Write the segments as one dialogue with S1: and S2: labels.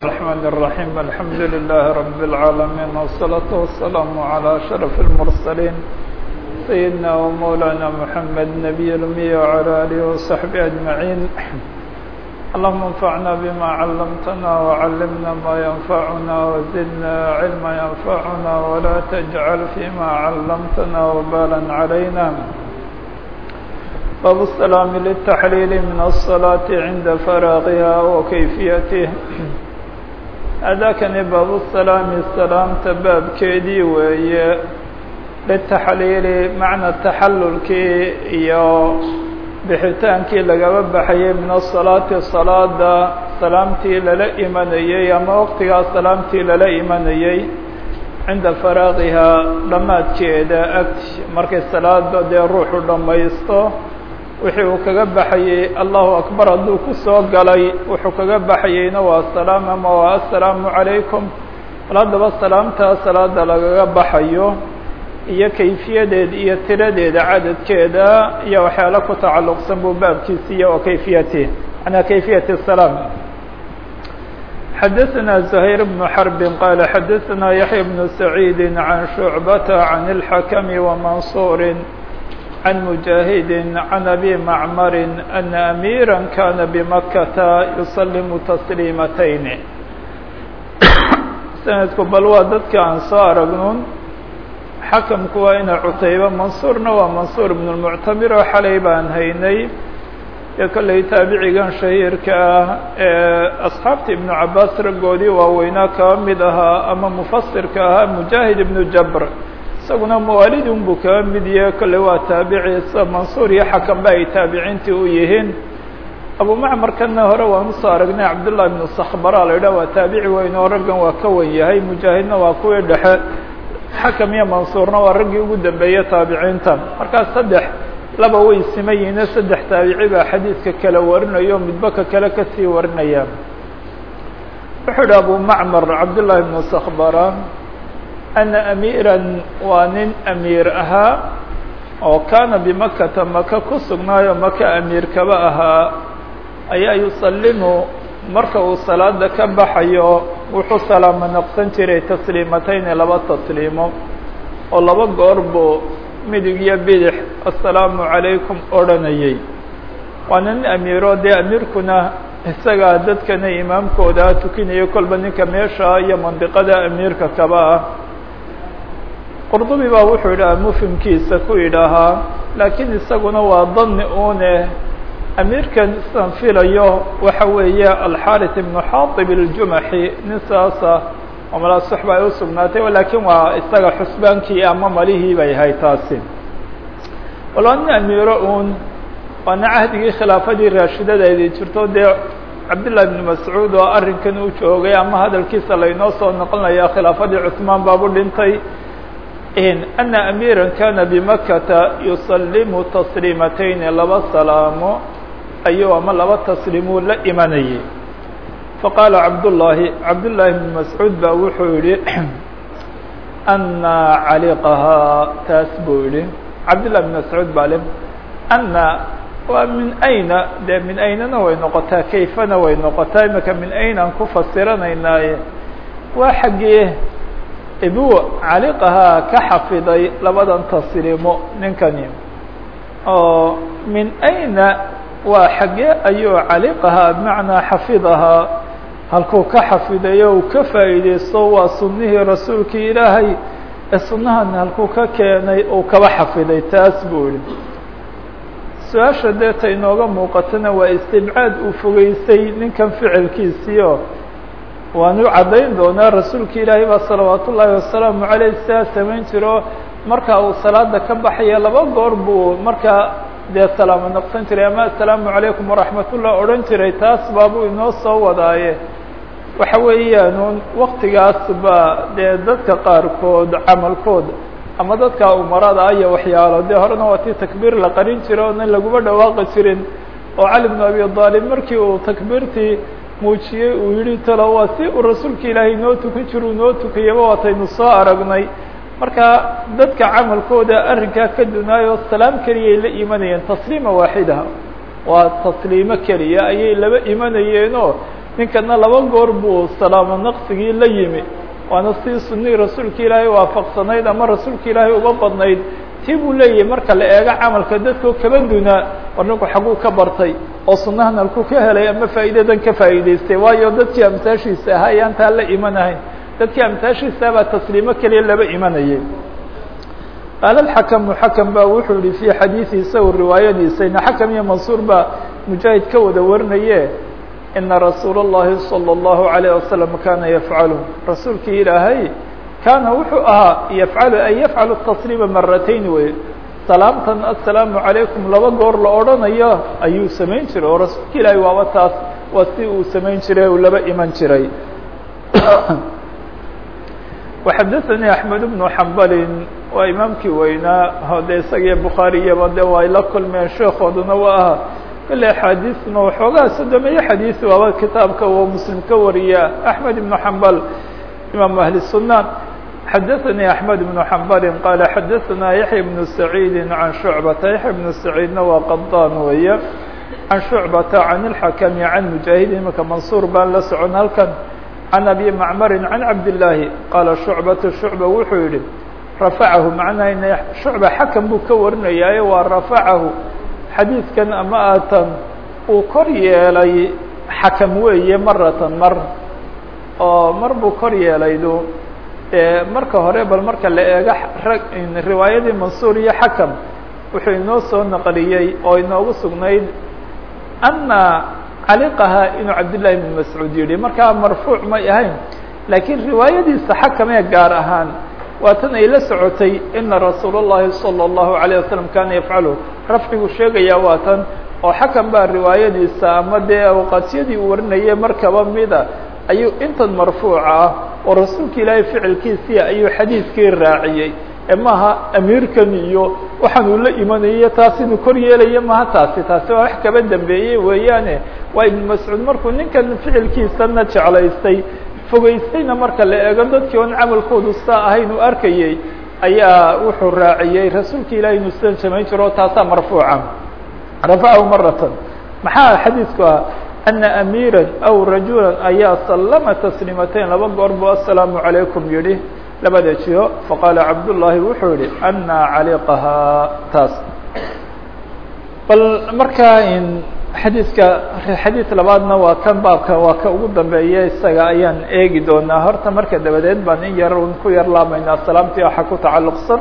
S1: الرحمن الرحيم الحمد لله رب العالمين والصلاة والسلام على أشرف المرسلين سيدنا ومولانا محمد نبي الأمي وعلى آله وصحبه أجمعين اللهم انفعنا بما علمتنا وعلمنا ما ينفعنا وزدنا علما ينفعنا ولا تجعل فيما علمتنا وبالا علينا باب السلام للتحليل من الصلاة عند فراغها وكيفيته أdاkani bاب السلام سلاamta baabkeedii weeye lلتaxliili maعna تaxalulkii iyo bixitaankii lagaba baxayay min الصلاaةi صaلاada salaamtii lala imanayey ama waqtigaa salaamtii lala imanayey cinda faraaqihaa dhammaadkeeda agti markay salaada dee ruuxu dhammaysto wixii uu kaga baxayey allahu akbar hadduu ku soo galay wuxuu kaga baxayeyna waa salaam ama waa assalaamu calaykum bal haddaba salaamtaa salaada lagaga baxayo iyo kayfiyadeeda iyo tiradeeda cadadkeeda iyo waxyaala ku tacalluqsan buu baabkiisiiya oo kayfiyati manaa kayfiyati salaam xadaثna زhayr بن xرb qال xadaثna yaحya بن سacيid عan شhuعبة عan الحakم وmaنصuر عن مجاهد عن أبي معمر أن أميرا كان بمكة يسلم تسليمتين سندku bal waa dadka aan soo aragnun xakamku waa ina cutayba mansuurna waa mansuur بن المctamir oo xalay baan haynay ee kolley taabicigan shahiirka ah ee asxaabta iبnu cabaas raggoodii waaweynaa kaba mid ahaa ama mufasirka ahaa mujaahid iبnu jabr isaguna mawaalidun buu kaga mid yahe kolley waa taabiciisa mansuur iyo xakanba ay taabiciintii u yihiin abu macmarkana hore waan usoo aragnay cabdullahi ibnu sakhbara la yidhah waa taabici weyn oo raggan waa ka wen yahay mujaahidna waa kuwii dhexe xakam iyo mansuurna waa raggii ugu dambeeye taabiciinta markaas saddex laba way siman yihiine saddex taabici baa xadiidka kala warinayo midba ka kale kasii warinaya wuxuu idhi abu macmar cabdullahi ibnu sakhbara ana amiiran waa nin amiir ahaa oo kaana bimakata maka ku sugnaayo maka amiir kaba ahaa ayaa yusalimu marka uu salaada ka baxayo wuxuu salaamo naqsan jiray tasliimatayni laba tasliimo oo laba goor buu midig iyo bidix assalaamu calaykum odhanayay waana nin amiiro dee amiirkuna isagaa dadkana imaamkooda tukinayo kolba ninka meesha iyo mandiqada amiirka kaba ah qurdubi baa wuxuu yidhaha mufhimkiisa ku yidhaahaa laakiin isaguna waa dani une amiirkan isaan filayo waxa weeye alxarit ibnu xaatib iljumaxi nin saasa oo malaa suxba ay usugnaatay laakiin waa isaga xusbaankii ama malihii bay ahay taasi wal waa nin amiiro un waana cahdigii khilaafadii raashidadeedii jirto dee cabdillahi ibnu mascuud oo arrinkan u joogay ama hadalkiisa laynoo soo noqonaya khilaafadii cusmaan baabu dhintay أن أميirا كاna بمkةa يusلم تسليiمتين laba salaamo ayuu ama laba تsliimuu la imanayay faqاala cabdاللahi cabdاللahi بن masعوud ba wuxuu yihi أnا caliqhaa taas buu yihi cabdاللahi بن masعوud ba le أnا waa min أyna de min aynana way noqotaa kayfana way noqotaa imika min aynaan ku fasiranaynaaye waa xaggee ibu caliqahaa ka xafiday labadan tasliimo ninkani oo min ayna waa xaggee ayuu caliqahaa bimacnaa xafidahaa halkuu ka xafidayo uu ka faa'iideysto waa sunnihii rasuulkii ilaahay ee sunnahan halkuu ka keenay uu kaba xafiday taas buu yihi su-aasha deeta inooga muuqatana waa istibcaad uu fogeysay ninkan ficilkiisiio waanu caddayn doonaa rasuulka ilaahay baa salawaat ullaahi wasalaamu caleyh sidaa samayn jiro marka uu salaada ka baxaya laba goor buu markaa dee salaamo noqsan jiray ama assalaamu calaykum waraxmatullah odhan jiray taas baabuu inoo soo wadaaye waxa weeyaan waktigaas baa dee dadka qaarkood camalkood ama dadka umarada aya waxyaalo dee horena waa tii takbiir la qarin jira oonan laguma dhawaaqi jirin oo cali bnu abi aalib markii uu takbiirtii muujiyey uu yihi talo waa si uu rasuulka ilaahay noo tukan jiro u noo tukayaba waataynu soo aragnay marka dadka camalkooda arrinkaa ka dunaayo salaam keliyay la imanayeen tasliima waaxida waa tasliimo keliya ayay laba imanayeenoo ninkana laba goor buu salaamo naqsigii la yimi waana si sunihii rasuulka ilaahay waafaqsanayd ama rasuulka ilaahay uga badnayd tii buu leeyahay marka la eego camalka dadkoo kaba dunaa war ninku xaguu ka bartay oo sunahan halku ka helay ama faa'iidadan ka faa'iidaystay waayo dadkii amsaashiisa ahaa ayaan taa la imanahayn dadkii amsaashiisa baa tasliimo keliya laba imanayay qaala alxakamu xakam baa wuxuu yihi fii xadiidi isagu riwaayadiisayna xakam iyo mansuur baa mujaahid ka wada warinaye ina rasuula اllahi salى اllahu عalayه wasalam kana yafcalu rasuulkii ilaahay kaana wuxuu ahaa yafcalu ay yafcalu tasliima maratayn wey salaamtan assalaamu calaykum laba goor la odhanayo ayuu samayn jiray oo rasuulka ilaahay waaba taas waa si uu samayn jiray uu laba iman jiray وxadaثnي أحmed بن xambali waa imaamkii weynaa de isagiyo bukhaariyaba de waa ay la kulmeen sheekooduna waa aha kale axaadiisna waxoogaa sodomeeye xadiis waaba kitaabka uu muslim ka wariya أحmed بن xambal imam ahli الsunan xadaثnي أحmed بن xambali qaala xadaثna yaحya بن سacيidi عan شhucbata yaحya بن سacيidna waa qadaan weeye can شhucbata can الxakmi can mujaahid imika mansuur baan la socon halkan can abi macmari can cabdillaahi qaala shucbatu shucba wuxuu yihi rafacahu macnaa shucba xakam buu ka warinayaaye waa rafacahu xadiidkan ama aatan uu kor yeelay xakam weeye maratan mar oo mar buu kor yeelaydu marka hore bal marka la eego riwaayadii mansuur iyo xakam wuxuu inoo soo naqliyey oo inoogu sugnayd ana caliqaha inuu cabdالlahi بn mascuud yihi markaa marfuuc may ahayn laakiin riwaayadiisa xakamee gaar ahaan waa tan ay la socotay ina rasuul الlahi salى الlahu عalيه wasalam kana yafcalu rafcigu sheegaya waa tan oo xakam baa riwaayadiisa ama dee awqaasyadii uu warinayay markaba mida ayuu intan marfuuca ah oo rasuulka ilaahay ficilkiisii ayuu xadiidkii raaciyey maaha amiirkan iyo waxaan uu la imanayay taas inuu kor yeelaya maha taasi taasi waa wax kaba dambeeyey weeyaane waa ibnu mascuud markuu ninkan ficilkiisana jeclaystay fogeystayna marka la eego dadkii oon camalkoodu saa ahayn uu arkayey ayaa wuxuu raaciyey rasuulka ilahay inuu sidan samayn jiro taasaa marfuuca rafacahu maratan maxaa xadiidku ah ana amiira aw rajula ayaa sallama tasliimatayn laba goor buu assalaamu calaykum yihi labada jiho faqaala cabdullaahi wuxuu yihi anaa caliqahaa taas bal markaa xadiidka xadiid labaadna waa kan baabka waa ka ugu dambeeya isaga ayaan eegi doonaa horta marka dabadeed baan in yar un ku yar laamaynaa salaamtii waxa ku tacalluqsan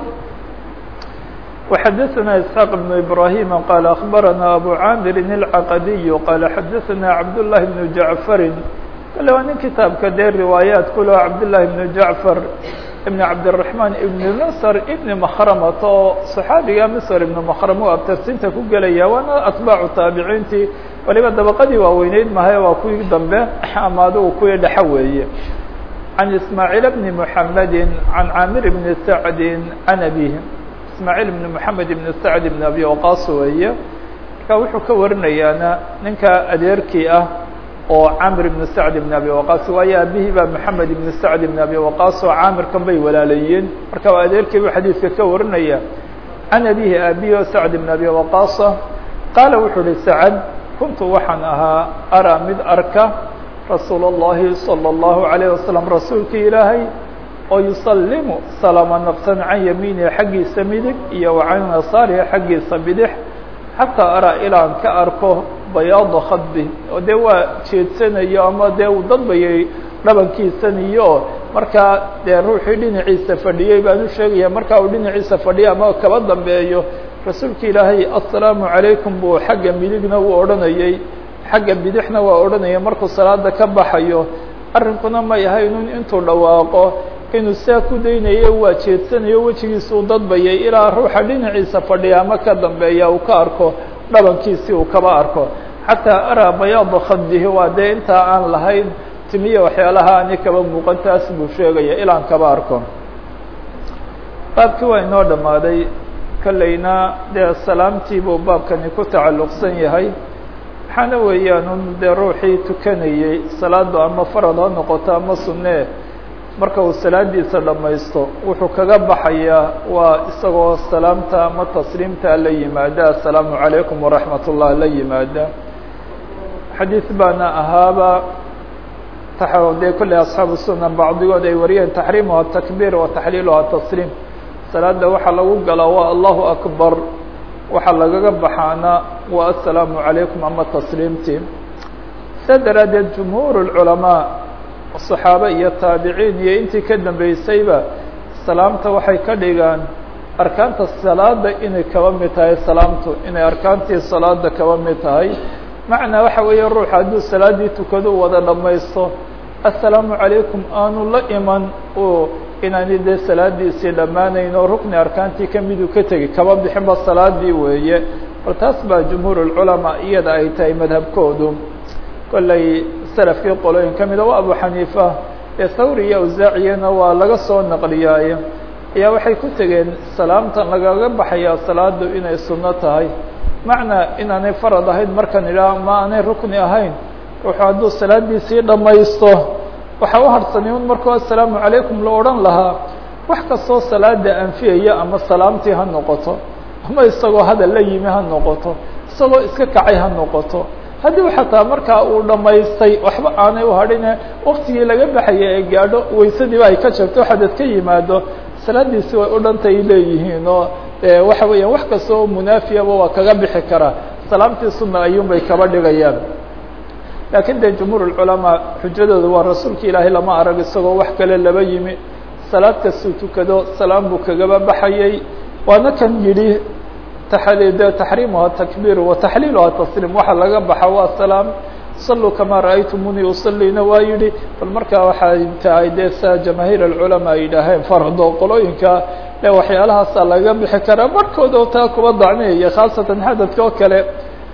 S1: وxadaثna isxaaq بن ibrahima qaala akbarana abu caamirin الcaqadiy qaala xadaثana cabdullahi bnu jacfarin kale waa nin kitaabka dee riwaayaat kulo cabdالlahi bnu jacfar ibn cabdالرaحman ibn msr ibn makhramat oo صaxaabiga msr ibn makhrm u abtarsinta ku gelaya waana atbaacu taabiciintii waliba dabaqadii waaweyneyd mahay waa kuwii dambe ama adigu kuwii dhexe weeye can ismaaعiil bni mحamedi can caamir bni sacdi can abih ismaaعiil ibn mحamed ibn sacd ibn abi waqas weeye marka wuxuu ka warinayaana ninka adeerkii ah oo camr ibn sacd ibn abi waqas waayo aabihii baa moxamed ibn sacd ibn abi waqas oo caamirkan bay walaalayeen marka waa adeerkii buu xadiidka ka warinaya can abihi aabihi o sacd ibn abi waqasa qaala wuxuu uhi sacad kuntu waxaan ahaa araa mid arka rasuul اllahi salى اllahu عalayه wasalam rasuulkii ilaahay oo yusalimu salaama naqsan can yamiinihi xaggiisa midig iyo wa can yasaarihi xaggiisa bidix xataa araa ilaan ka arko bayaada khadbi oo dee waa jeedsanayo ama dee uu dadbayay dhabankiisaniyo markaa dee ruuxii dhinaciisa fadhiyey baan u sheegaya markaa uu dhinaciisa fadhiyo ama kaba dambeeyo rasuulka ilaahay assalaamu calaykum buu xagga midigna uu odhanayey xagga bidixna waa odhanaya markuu salaada ka baxayo arrinkuna may ahaynun intuu dhawaaqo inuu saa ku daynayo waa jeedsanayo wejigiisa uu dadbayay ilaa ruuxa dhinaciisa fadhiya ama ka dambeeya uu ka arko dhabankiisii uu kaba arko xataa araa bayaada khadihi waa dee intaa aan lahayn timiya waxyaalaha ani kaba muuqan taas buu sheegaya ilaan kaba arko baabkii waa inoo dhammaaday kolleyna dee salaamtii buu baabkani ku tacalluqsan yahay waxaana weeyaan un dee ruuxii tukanayey salaadu ama farad ha noqoto ama sunnee marka uu salaadiisa dhammaysto wuxuu kaga baxayaa waa isagoo salaamta ama tasliimta la yimaada assalaamu calaykum waraxmat ullah la yimaada xadiid baana ahaaba dee kolley asxaabu sunan bacdigood ay wariyeen taxriimuha takbiir wa taxliiluha tasliim salaada waxaa lagu galaa waa allahu akbar waxaa lagaga baxaana waa assalaamu calaykum ama tasliimtii saa daraaddeed jumhuur اculamaa صaxaabe iyo taabiciin iyo intii ka dambeysayba salaamta waxay ka dhigaan arkaanta salaada inay kaba mid tahay salaamtu inay arkaantii salaada kaba mid tahay macnaa waxa weeye ruux hadduu salaaddii tukado wada dhammaysto assalaamu calaykum aanu la iman oo inaani dee salaadiisii dhammaanayn oo rukni arkaantii kamiduu ka tegi kaba bixinba salaadii weeye bal taas baa jumhuur اculamaa iyada ay tahay madhabkoodu kolley salafkii qolooyin ka mida waa abu xaniifa ee thawri iyo awsaaciyana waa laga soo naqliyaaye ayaa waxay ku tegeen salaamtan lagaga baxayaa salaadu inay sunno tahay macnaa inaanay farad ahayn markan idhaah ma aanay rukni ahayn ruuxuu hadduu salaadiisii dhammaysto waxaa u harsanay un markuu assalaamu calaykum la odhan lahaa wax kastoo salaada anfiyaya ama salaamtii ha noqoto ama isagoo hadal la yimi ha noqoto isagoo iska kacay ha noqoto haddii xataa markaa uu dhammaystay waxba aanay uhadhine waktigii laga baxaya ee gaadho waysadiiba ay ka jabto xadad ka yimaado salaadiisi way u dhantay leeyihiin oo waxa weeyaan wax kasta oo munaafiyaba waa kaga bixi karaa salaamtii sunna ayuun bay kaba dhigayaan laakiin de jumhuur اculamaa xujadooda waa rasuulka ilaahay lama arag isagoo wax kale laba yimi salaad kastuu tukado salaam buu kagaba baxayay waana kan yidhi de taxriimuha takbiir wa taxliiluha tasliim waxa laga baxa waa salaam saluu kamaa ra'aytumuni usalina waa yihi bal markaa waxay tahay dee sa jamaahiir alculamaa ay yidhaaheen fardo qolooyinka e waxyaalahaasa laga bixi karaa barhkooda oo taa kuba dacniyaya khaasatan xadadka oo kale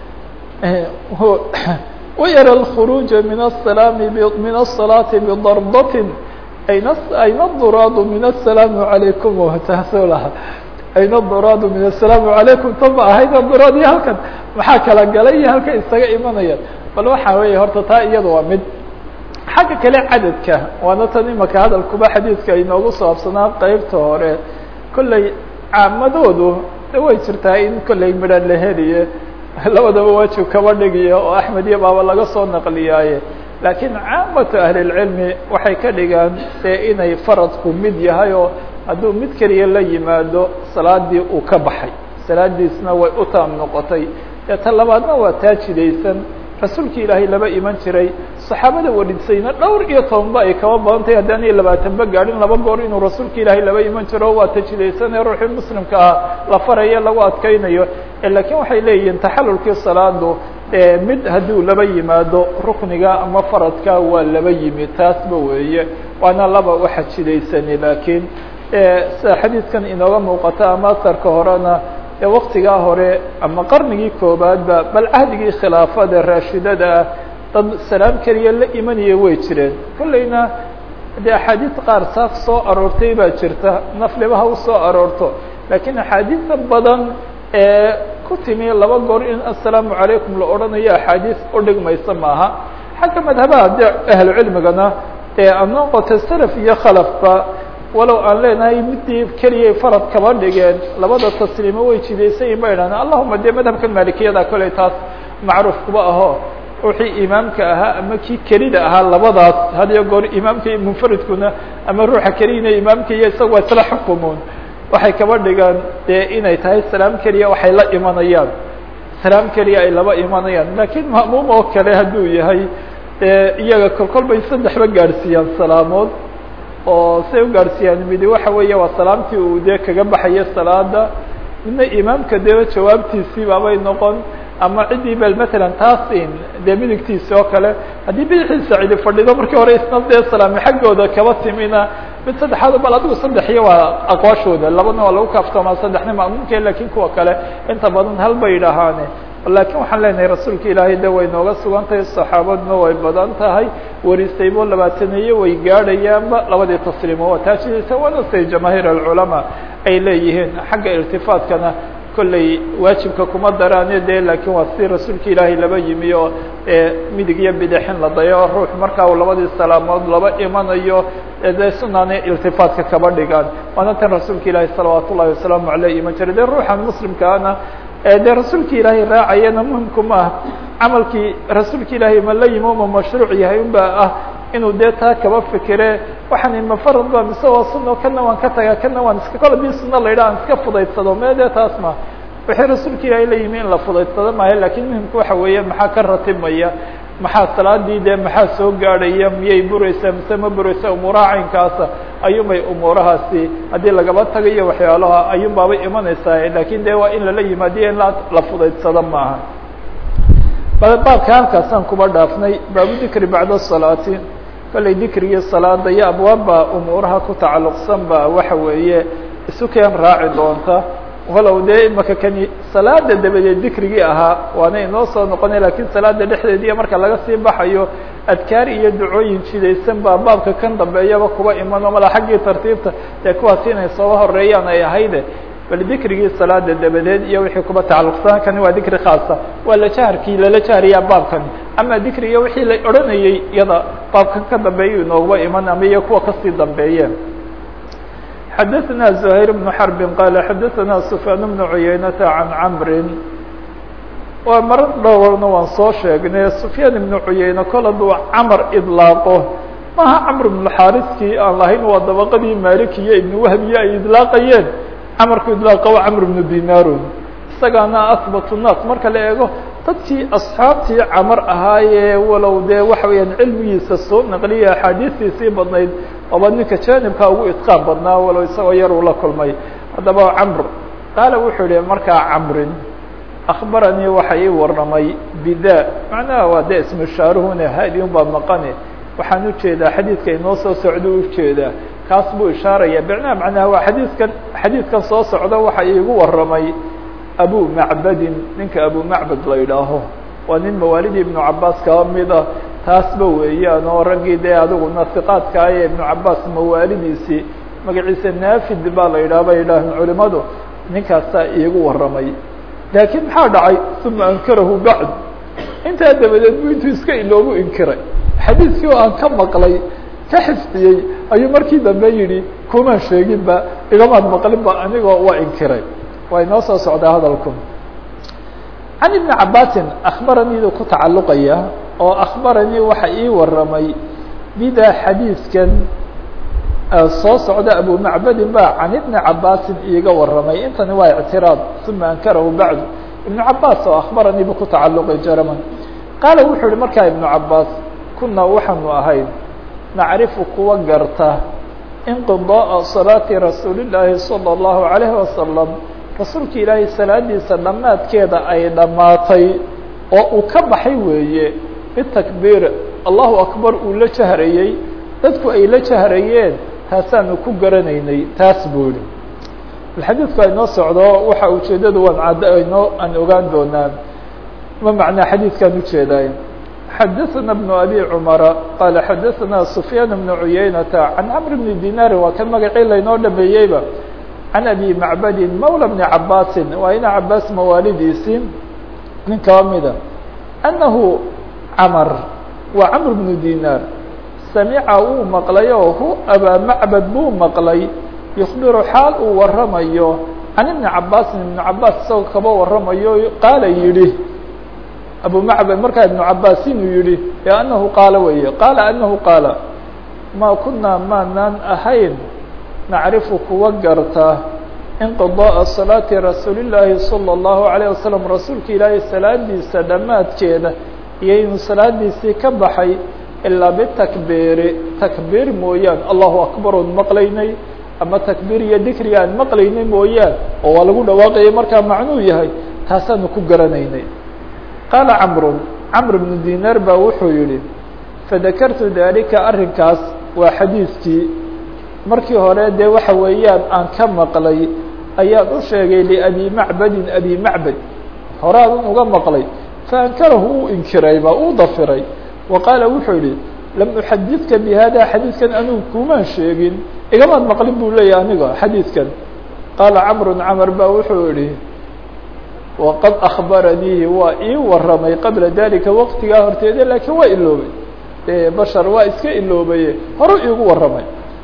S1: wayara alkhuruuja min asalaami min asalaati bidarbatin ayna ayna duraadu min asalaamu calaykum taasoo laha ayna duraadu min asalaamu calaykum tama ahayna duraad iyo halkan maxaa kala galay iyo halka isaga imanaya bal waxaa weeye horta taa iyada waa mid xagga kale cadadka waana tan imaka hadalkuba xadiidka inoogu saabsanaa qeybta hore kolley caamadoodu way jirtaa in kolley midhan la heliye labadaba waajib kaba dhigiyo oo axmed iyo baaba laga soo naqliyaaye laakiin caamatu ahlilcilmi waxay ka dhigaan dee inay faradku mid yahay oo hadduu mid keliya la yimaado salaadii uu ka baxay salaadiisna way u taam noqotay dee ta labaadna waa taa jidaysan rasuulki ilaahay laba iman jiray saxaabada warisayna dhowr iyo tobanba ay kaba badan tahay haddaan iyo labaatanba gaadhin laba goor inuu rasuulka ilaahay laba iman jiro waa tajidaysan ee ruuxii muslimka ah la farayo lagu adkeynayo lakiin waxay leeyihiin taxalulkii salaadu mid hadduu laba yimaado rukniga ama faradka waa laba yimi taasba weeye waana laba waxa jidaysani laakiin sida xadiidkan inooga muuqata ama asarka horena ee waktigaa hore ama qarnigii koobaadba bal cahdigii khilaafada raashidada ah dad salaam keliya la imanaya way jireen kolleyna dee axaadiis qaar saas soo aroortay baa jirta nafliba ha u soo aroorto laakiin axaadiisa badan ee ku timi laba goor in assalaamu calaykum la odhanayo axaadiis udhigmaysa maaha xagga madhabaha de ahlu cilmigana ee a noqota salaf iyo khalafba walow aan leenahay midii keliyay farad kaba dhigeen labada tasliimo way jidaysayin ba idhahdeen allahuma dee madhabkan maalikiyada koley taas macruuf kuba aho ruuxii imaamka ahaa ama kii kelida ahaa labadaas had iyo goor imaamka iyo munfaridkuna ama ruuxa keliyina imaamka iyo isaga waa isla xukumoon waxay kaba dhigaan dee inay tahay salaam keliya waxay la imanayaan salaam keliya ay laba imanayaan laakiin ma'muum oo kale hadduu yahay iyaga kolkol bay saddexba gaadhsiiyaan salaamood oo say u gaadhsiiyaan midi waxa weeye waa salaamtii uu dee kaga baxayo salaada midna imaamka dee jawaabtiisii baabay noqon ama ciddii bel matalan taasin dee midigtiisi oo kale haddii bidixiisa cidi fadhido markii hore isna dee salaami xaggooda kaba timina mid saddexaad bal adigu saddexiyo waa aqwaashooda labadna waa lagu kaaftoomaa saddexna ma'muumke lakin kuwa kale inta badan hal bay dhahaane lakin waxaan leenahay rasuulka ilaahay de way nooga sugan tahay saxaabaduna way badan tahay warisaybo labaataneeye way gaadhayaanba labadii tasliimo waa taajidaysa waana say jamaahiir alculamaa ay leeyihiin xagga irtifaatkana kolley waajibka kuma daraane de lakin waa si rasuulka ilaahay laba yimi oo midig iyo bidixin la dayo ruux markaa uu labadii salaamood laba imanayo de sunaana iltifaatka kaba dhigaan waana tan rasuulka ilaahay salawaat ullahi wasalaamu aleyh iman jiray de ruuxan muslimkaana dee rasuulka ilaahay raacayana muhimku ma ah camalkii rasuulka ilaahay ma la yimi uma mashruuc yahay unba ah inuu dee taa kaba fikire waxaan ma farad ba mise waa suno kana waan ka tagaa kana waan iska kole dii suno la yidhaha aan iska fudaydsado mee dee taas ma wixii rasuulka ilaahay la yimi in la fudaydsado maayo lakin muhimka waxa weeye maxaa ka ratibmaya maxaa salaadii dee maxaa soo gaadhaya miyay bureysaa mise ma bureysa umuuraha caynkaasa ayuunbay umuurahaasi haddii lagaba tagayo waxyaalaha ayuun baabay imanaysaa lakin de waa in lala yimaadiyo in la fudaydsado maaha baabka halkaasaan kuba dhaafnay baabu dikri bacda salaati kollay dikrigii salaada iyo abwaabba umuuraha ku tacalluqsan ba waxa weeye isu keen raaci doonta walow dee imaka kani salaada dabadeed dikrigii ahaa waana inoo soo noqonay lakiin salaada dhexdeediiya marka laga sii baxayo adkaar iyo ducooyin jidaysan baa baabka kan dambeeyaba kuba imano mala xaggii tartiibta dee kuwaasi inay sooba horeeyaan ay ahayde bal dikrigii salaada dabadeed iyo wixii kuba tacalluqsan kani waa dikri khaasa waa la jaharkii lala jahariyaa baabkan ama dikriga wixii la odhanayey iyada baabkan ka dambeeya inooguba iman ama iyo kuwa kasii dambeeyeen xdثna زهير بن حرب qال xdثna سفyان بن عuyaynة عن cمr waa maro dhowrna waan soo sheegnay سفyاn بن عuyayne kol haduu cmr iطlaaqo maha cمr بن xاriskii aan lahayn waa dabqadii malik iyo iبن whbiye ay iطlaaqayeen cmrku iطlaaqa waa cمr بن dinarun isagaana aثبت الناas marka la eego dadkii asxaabtii camar ahaayee walow dee waxa weeyaan cilmigiisa soo naqliya axaadiistiisii badnayd oba ninka janibka ugu itqaan badnaa walow isagoo yar uu la kulmay haddaba camr qaala wuxuu yihi markaa camrin akbaranii waxa ii warramay bida macnaha waa dee ismushaaruhune hadi un baa maqane waxaan ujeedaa xadiidka inoo soo socdo ujeedaa kaas buu ishaaraya bicnaha macnaha waa xadiidkan xadiidkan soo socda waxa iigu warramay abu macbadin ninka abu macbad la yidhaaho waa nin mawaalidii ibnu cabaas kaba mid ah taasba weeyaan oo raggii dee adigu nasiqaadkaa ee ibnu cabaas mawaalidiisii magaciisa naafid baa la yidhaha bay yidhaahan culimadu ninkaasaa iigu warramay laakiin maxaa dhacay uma ankarahu bacd intaa dabadeed bu intuu iska iloobu inkiray xadiidkii oo aan ka maqlay ka xifdiyey ayuu markii dambe yidhi kumaan sheeginba igamaad maqlinba anigoo waa inkiray waa inoo soo socdaa hadalku can ibni cabaasin akbaraniidu ku tacalluqaya oo akbaranii waxa ii warramay bida xadiidkan soo socda abu macbadin ba can ibni cabaasin iiga warramay intani waa ictiraad uma ankarahu bacdu ibnu cabaas oo akbaranii bu ku tacalluqay jaraman qaala wuxuu yihi markaa ibnu cabaas kunaa waxaanu ahayn nacrifu kuwa garta inqidaaa salaati rasuuli llaahi salى اllahu alayhi wasalam rasuulka ilaahay salaadiisa dhammaadkeeda ay dhammaatay oo uu ka baxay weeye bitakbiir allahu akbar uu la jahrayey dadku ay la jahrayeen taasaanu ku garanaynay taas buu yihi xadiidku aynoo socdo waxa ujeedadu waan cadd aynoo aan ogaan doonaan ma macnaa xadiidkaan ujeedaay xadaثna بن abي cmara qaala xadaثna سufyaan بن cuyaynata can cmr bni dinaari waa kan magacii laynoo dhameeyeyba can abi macbadin mawlى bni cabaasin waa ina cabaas mawaalidiisii nin kaba mida annahu camar waa camr bnu dinaar samica wuu maqlay oo hu abaa macbad buu maqlay yukbiru xaal uu waramayo can ibni cabaasin ibnu cabaas isagoo kaba waramayo qaala yidhi abu macbad markaa ibnu cabaas inuu yihi e anahu qaala weeye qaala anahu qaala ma kunaa maanaan ahayn nacrifu kuwa garta inqidaaa salaati rasuuli llaahi salى اllahu alayه wasalam rasuulka ilaahay salaadiisa dhammaadkeeda iyo inuu salaadiisii ka baxay ilaa bitakbiiri takbiir mooyaan allahu akbar oon maqlaynay ama takbiir iyo dikriga aan maqlaynay mooyaan oo waa lagu dhawaaqayay markaa macnuu yahay taasaanu ku garanaynay qaala camrun camr bnu dinaar baa wuxuu yihi fadakartu dalika arrinkaas waa xadiidkii markii hore dee waxa weeyaan aan ka maqlay ayaan u sheegay liabi macbadin abi macbad horaadan uga maqlay faankarahu uu inkirayba uu dafiray wa qaala wuxuu yihi lam uxadidka bi hada xadiidkan anugu kumaan sheegin igamaad maqlin buu leeyahy aniga xadiidkan qaala camrun camar ba wuxuu yihi waqad akbaraniihi waa ii waramay qabla dalika waqtigaa horteeda laakiin waa iloobay bashar waa iska iloobaye horu iigu waramay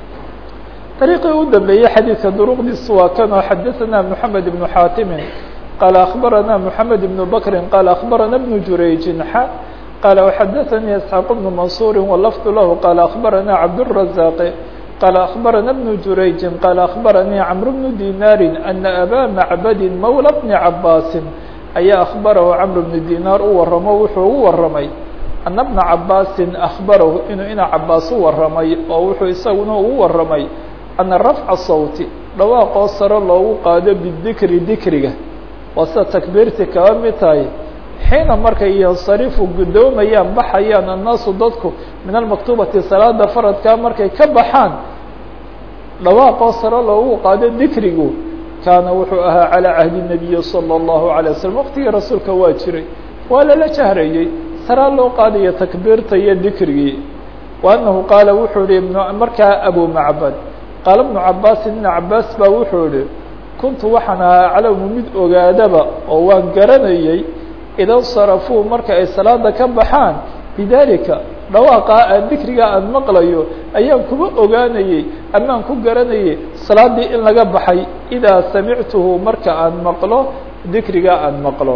S1: طريقii u dambeeyey xadيiثka drqdiisu waa kanoo xadaثna محamed بن xاtimi qال أخbarana محamed بن bكri qال أخbarana بن jurayجi qال وxdثnي اسحاq بن منصور واللفظ لh qال أخبرnا عبدالرزاق qال أخبرnا بن جurayج qال أخبرnي cمرو بن ديناr أن أbا معبد mولى بن عabاس ayaa أخبرh cمر بن ديناr u waramo wuxuu ugu waramay أن بنa عabاsi أخبرh inuu ina cabاas u waramay oo wuxuu isaguna ugu waramay أنa رفع الصوت dhawaaqoo sare loogu qaado bالذikri dikriga waa sida تكبيirti kaba mid tahay xiina markay yansarifu guddoomayaan baxayaan annaasu dadku min almaktubati salaada faradkaa markay ka baxaan dhawaaqoo sare loogu qaado dikrigu kaana wuxuu ahaa calىa cahdi الnabiyi salى الlahu عalيه waslm waqtigii rasuulka waa jiray waa lala jahrayey saraa loo qaadayo takbiirta iyo dikrigii wa anahu qaala wuxuu ihi markaa abu macbad qaala bnu cabaasin ibn cabaas baa wuxuu ihi kuntu waxaan ahaa aclamu mid ogaadaba oo waan garanayey ida sarafuu marka ay salaada ka baxaan bidalika dhawaaqaa aan dikrigaa aan maqlayo ayaan kuma ogaanayey amaan ku garanayay salaadii in laga baxay idaa samictuhu marka aan maqlo dikrigaa aan maqlo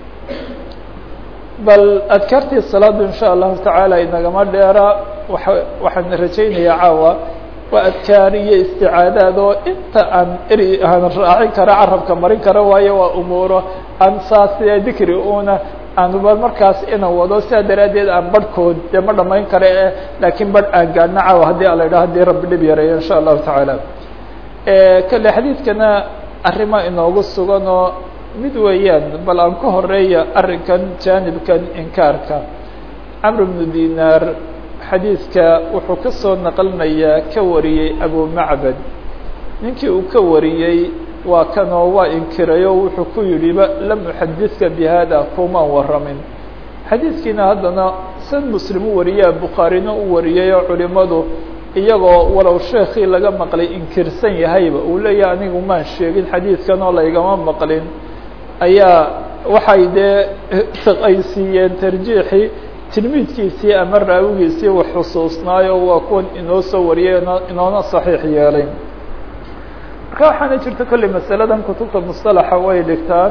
S1: bal adkaartii salaadu in sha allahu tacaala inagama dheera waa waxaan rajaynayaa caawa waa adkaar iyo isticaadaad oo inta aan eri aan raacin kara carabka marin kara waayo waa umuuro aan saas dikri una aanba markaas ina wado sidaa daraaddeed aan barhkood dee ma dhamayn kara e laakiin barh aan gaadhna caawa haddii ala idhaha hadii rabbi dhib yareeyo in sha allahu tacaala kale xadiidkana arrima inoogu sugan oo mid weeyaan bal aan ka horeeya arrinkan jaanibkan inkaarka camr bnu dinaar xadiidka wuxuu ka soo naqlinayaa ka wariyey abu macbad ninkii uu ka wariyey waa kanoo waa inkirayo wuxuu ku yidhiba lam uxadidka bi hada kumaan waramin xadiidkiina haddana sad muslim u wariyaa bukhaarina u wariyay oo culimadu iyagoo walow sheekii laga maqlay inkirsan yahayba uu leeyahay anigu maan sheegin xadiidkan oo laygama maqlin ayaa waxay dee ay siiyeen tarjiixii tilmiidkiisii ama raawigiisii wax xusuusnaayo waa kuwan inoo soo wariyay inoona saxiix yeelay marka waxaana jirta kolley masaladan kutubta musطalaxa way dhigtaan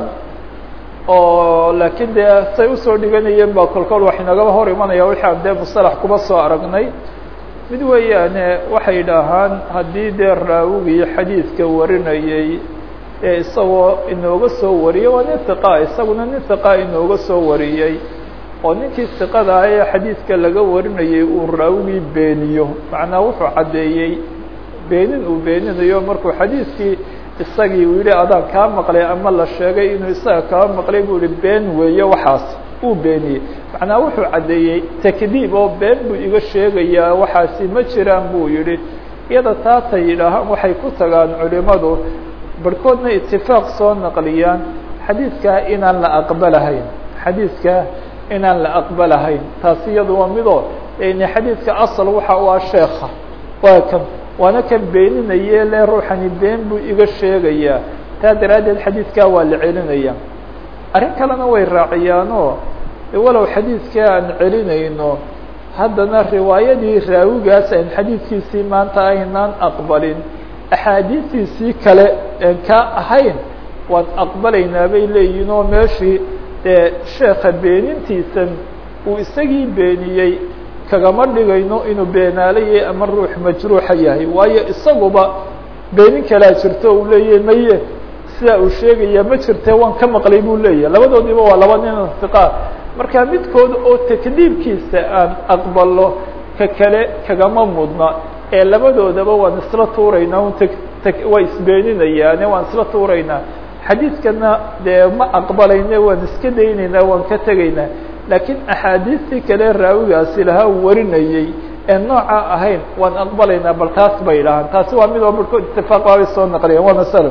S1: oo laakiin dee say usoo dhiganayeen ba kolkol wax inagaba hor imanaya wixii aan dee musطalax kuba soo aragnay mid weeyaane waxay dhahaan haddii dee raawigii xadiidka warinayey ee isagoo inooga soo wariyey waa nin hiqa isaguna nin hiqa inooga soo wariyey oo ninkii siqada ah ee xadiidka laga warinayay uu raawigii beeniyo macnaa wuxuu caddeeyey beenin uu beeninayo markuu xadiidkii isagii uu yihi adaan kaa maqlay ama la sheegay inuu isaga kaa maqlay buu yihi been weeye waxaas uu beeniyey macnaa wuxuu caddeeyey takdiib oo been buu iga sheegayaa waxaasi ma jiraan buu yihi iyada taatay yidhaahaan waxay ku tagaan culimadu barhkoodna itifaaq soo naqliyaan xadiidkaa inaan la aqbalahayn xadiidkaa inaan la aqbalahayn taasi iyadu waa midoo n xadiidka asal waxa u ah sheeka waa kan waana kan beeninaye le ruuxani been buu iga sheegayaa taa daraaddeed xadiidkaa waa la celinaya arrin kalena way raaciyaanoo walow xadiidka aan celinayno haddana riwaayadii raawigaas aan xadiidkiisii maanta aynaan aqbalin axaadiistiisii kale een kaa ahayn waan aqbalaynaa bay leeyihin oo meeshii dee sheeka beenintiisan uu isagii beeniyey kagama dhigayno inuu beenaalayay ama ruux majruuxa yahay waayo isaguba beenin kalaa jirto uu leeyahy maye sidaa uu sheegaya ma jirte waan ka maqlay buu leeyahay labadoodiiba waa laba nin intiqaa marka midkood oo takdiibkiisa aan aqbalo ka kale kagama mudna ee labadoodaba waan isla tuuraynaa un waa isbeeninayaane waan isla tuuraynaa xadiidkana dee ma aqbalayne waan iska daynaynaa waan ka tegaynaa laakiin axaadiistii kale raawigaasi lahaa warinayey ee nooca ahayn waan aqbalaynaa bal taas bay idhahaan taasi waa mid oo barhkood itifaaq waabay soo naqliyeen waa masalo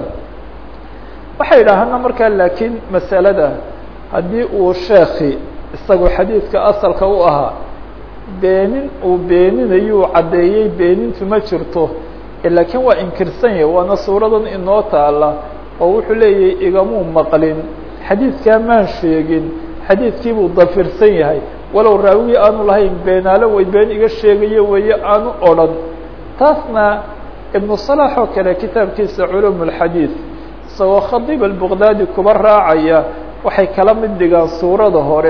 S1: waxay idhaahana markaa laakiin masalada haddii uu sheeki isagoo xadiidka asalka u ahaa beenin uu beeninayo uu caddeeyey beenintu ma jirto laakiin waa inkirsan yahay waana suuradan inoo taala oo wuxuu leeyahay igamuu maqlin xadiidkaa maan sheegin xadiidkii buu dafirsan yahay walow raawigii aanu lahayn beenaalo way been iga sheegayo weeye aanu odhan taasna ibnu صalax oo kale kitaabkiisa culum اlxadiid isagoo khadiib albaqdaadi kuba raacaya waxay kala mid dhigaan suurada hore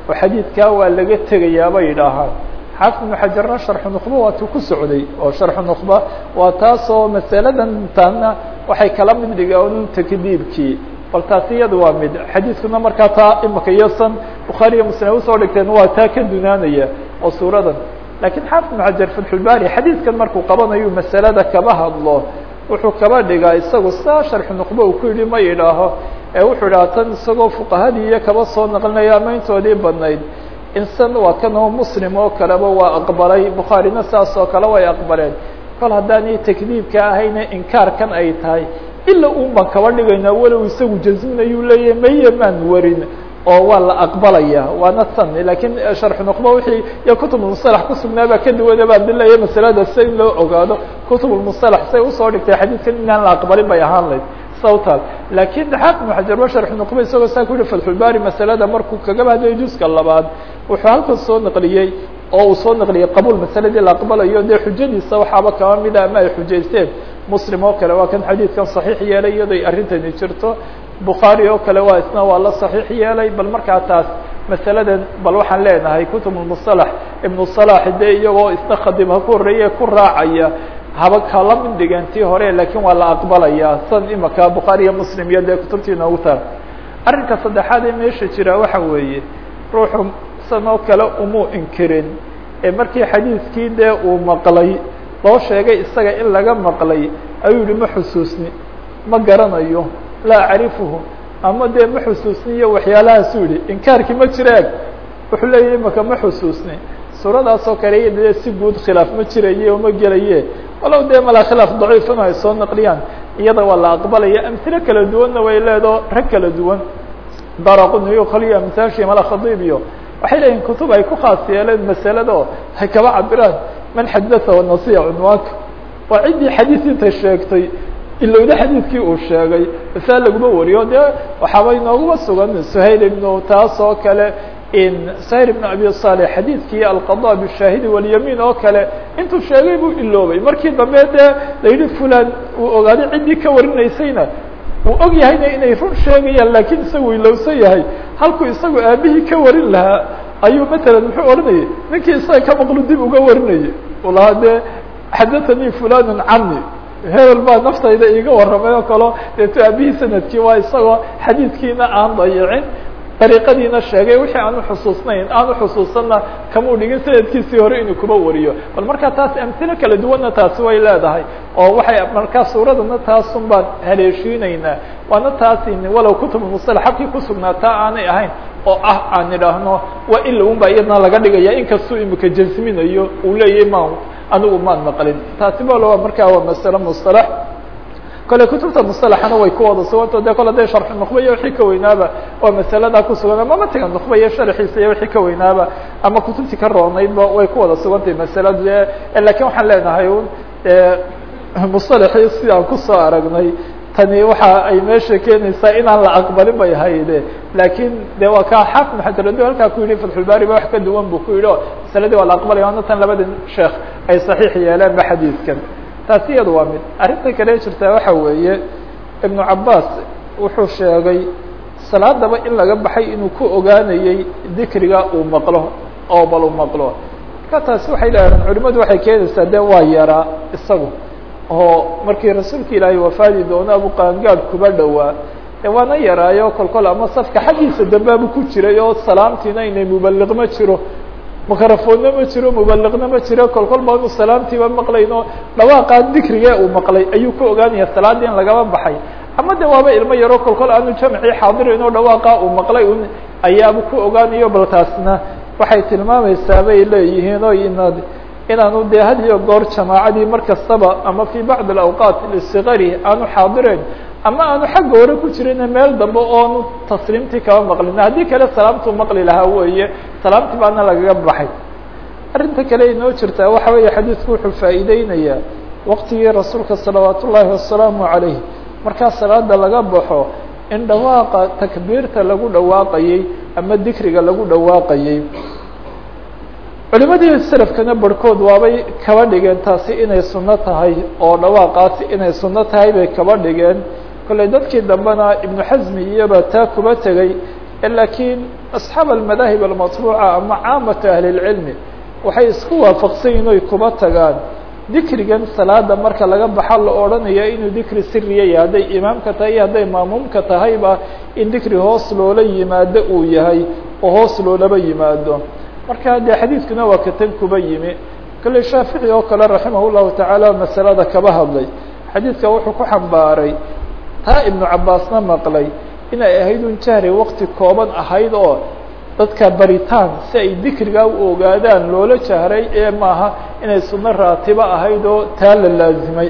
S1: oo xadiidkaa waa laga tegayaa bay yidhaahaan xaafid ibnu xajarna sharxu nuqba waatuu ku socday oo sharxu nuqba waa taasoo masaladan taana waxay kala mid dhigeen takdiibkii bal taasi iyada waa mid xadiidkuna markaa taa imika iyosan bukhaariya muslim usoo dhigteen waa taa ka dunaanaya oo suuradan lakiin xaafid ibnu xajar fatxulbari xadiidkan markuu qabanayo masalada kaba hadlo wuxuu kaba dhigaa isagu saa sharxu nuqba uu ku yidhi ma yidhaaho ee wuxuu idhaha tan isagoo fuqahadii iyo kaba soo naqlinaya amayntoodii badnayd insan waa kan oo muslim oo kaleba waa aqbalay bukhaarina saas oo kale way aqbaleen kol haddaanay takdiibka ahayna inkaarkan ay tahay ila un baan kaba dhigaynaa walow isagu jasminayuu leeyahay maye maan warin oo waa la aqbalaya waana tan lakiin sharxu nuqba wixii iyo kutubulmusalax kusugnaabaa ka duwana baa dilaya masalada si in loo ogaado kutubulmusalax say usoo dhigtay xadiidkan inaan la aqbalin bay ahaan layd sawtal lakiin xaafid ibnu xajar ba sharxu nuqba isagoo saa ku yihi fatxulbari masalada markuu kagaba hadlayo juska labaad wuxuu halkan soo naqliyey oo uu soo naqliyey qabuul masaladii la aqbalayo dee xujadiisa waxaaba kaba mida ama ay xujaysteen muslim oo kale waa kan xadiidkan saxiix yeelay iyadoy arrintani jirto bukhaari oo kale waa isna waa la saxiix yeelay bal markaa taas masaladan bal waxaan leenahay kutubulmusalax ibnu salax dee iyagoo isna khadib ha ku horreeye ku raacaya haba kala mid dhigan tii hore lakiin waa la aqbalaya san imaka bukhaari iyo muslim iyo dee kutubtii noogu taal arrinka saddexaad ee meesha jira waxa weeye ruuxu san oo kale umuu inkirin ee markii xadiidkii dee uu maqlay loo sheegay isaga in laga maqlay ayuu yihi ma xusuusni ma garanayo laa acrifuhu ama dee ma xusuusniyo waxyaalahaasuu yihi inkaarkii ma jira eg wuxuu leeyahy imaka ma xusuusni suuradaas oo kale iyo dee si guud khilaaf ma jiraye oo ma gelaye walow dee malaa khilaaf daciifana ay soo naqliyaan iyada waa la aqbalaya amhilo kala duwanna way leedo rag kala duwan daraquniyo kaliyo amsaashiy mala khadiib iyo waxay leeyihin kutub ay ku khaas yeeleen masalado hay kaba cabiraan man xadatha wanasiya cunwaanka waa ciddii xadiis intay sheegtay ilowda xadiidkii uu sheegay masaa laguma wariyo dee waxaaba inooguma sugan suhayl ibnu taas oo kale suhayl ibnu abi salix xadiidkii alqada bishaahidi walyamiin oo kale intuu sheegay buu iloobay markii dambe dee la yidhi fulan uu ogaaday ciddii ka warinaysayna uu og yahayna inay run sheegayaan lakiin isagu ilowsan yahay halkuu isagu aabihii ka warin lahaa ayuu matalan muxuu odhanayay ninkii isaga ka maqlu dib uga warinayay u lahaa dee xadathanii fulanun cani hebel baa naftayda iiga warramay oo kalo deeto aabihii sanadkii waa isagoo xadiidkiina aan dayicin dariiqadiina sheegay wixii aanu xusuusnayn aanu xusuusanna kamuu dhigin sanadkiisii hore inuu kuba wariyo bal markaa taas amhilo kala duwanna taasi way leedahay oo waxay markaa suuradana taasun baan haleeshiinaynaa waana taasi walow kutubulmusalax habkii kusugnaa taa aanay ahayn oo ah aan idhaahno waa ila un baa iyadna laga dhigaya inkastuu imika jasminayo uu leeyahay ma anigu maan maqlin taasi bal markaa waa masale musalax kole kutubta musalaxana way ku wada suganto de kole de sharxu nuqba iyo wixii ka weynaaba oo masalada kusugan ama matiga nuqba iyo sharxiisa iyo wixii ka weynaaba ama kutubtii ka roonaydba way ku wada sugantahay masaladu de lakin waxaan leenahay un musalaxii sidaan kusoo aragnay tani waxa ay meesha keenaysaa inaan la aqbalin bay hayde lakin de waa ka xaafid xajaradi halkaa ku yihi fatxulbari ba wax ka duwan bu ku yidhi o masaladii waa la aqbalaya ana tan labada sheekh ay saxiix yeeleen ba xadiidkan taasi iyada waa mid arrinta kale jirtaa waxa weeye ibnu cabaas wuxuu sheegay salaadaba in laga baxay inuu ku ogaanayey dikriga uu maqlo oo bal uu maqlo marka taasi waxay leedahan culimadu waxay keenaysaa de waa yaraa isagu oo markii rasuulka ilaahay wafaadi doono abu qaangaad kuba dhowaa e waana yaraayo kol kol ama safka xaggiisa dambaabu ku jiray oo salaamtiina inay mubaliq ma jiro makarafoonna ma jiro mubaliqna ma jiro kol kol baanu salaamtiiba maqlayno dhawaaqaa dikrige uu maqlay ayuu ka ogaanaya salaadii in lagaba baxay ama de waaba ilmo yaro kol kol aanu jamcii xaadirayn oo dhawaaqa uu maqlay un ayaabu ku ogaanayo bal taasna waxay tilmaamaysaa bay leeyihiin o inaad inaanu de had iyo goor jamaacadii mar kastaba ama fi bacd alawqaat lisigari aanu xaadirayn ama aanu xagga hore ku jirin meel dambe oonu tasliimtii kaba maqlin haddii kale salaamtuu maqli lahaa weeye salaamtii baana lagaga baxay arrinta kale inoo jirtaa waxa weeye xadiidku wuxuu faa'iideynayaa waqtigii rasuulka salawaat ullaahi wasalaamu calayh markaa salaada laga baxo in dhawaaqa takbiirta lagu dhawaaqayey ama dikriga lagu dhawaaqayey culimadii selafkana barhkood waabay kaba dhigeen taasi inay sunno tahay oo dhawaaqaasi inay sunno tahay bay kaba dhigeen kolley dadkii dambena ibnu xasmi iyoba taa kuba tegey lakiin asxaab almadaahib almatbuuca ama caamata ahli اlcilmi waxay isku waafaqsan yihin oy kuba tagaan dikrigan salaada marka laga baxa la odhanaya inuu dikri siriya yahay hadday imaamka tahay iyo hadday maamuumka tahayba in dikri hoos loola yimaado uu yahay oo hoos loolaba yimaado marka dee xadiidkuna waa katan kuba yimi kale shaafici oo kale raximah llahu tacaala masalada kaba hadlay xadiidka wuxuu ku xambaaray taa ibnu cabaasna maqlay inay ahayd un jahri wakti kooban ahayd oo dadka baritaan si ay dikrigaa u ogaadaan loola jahray ee maaha inay sunno raatibo ahayd oo taa la laazimay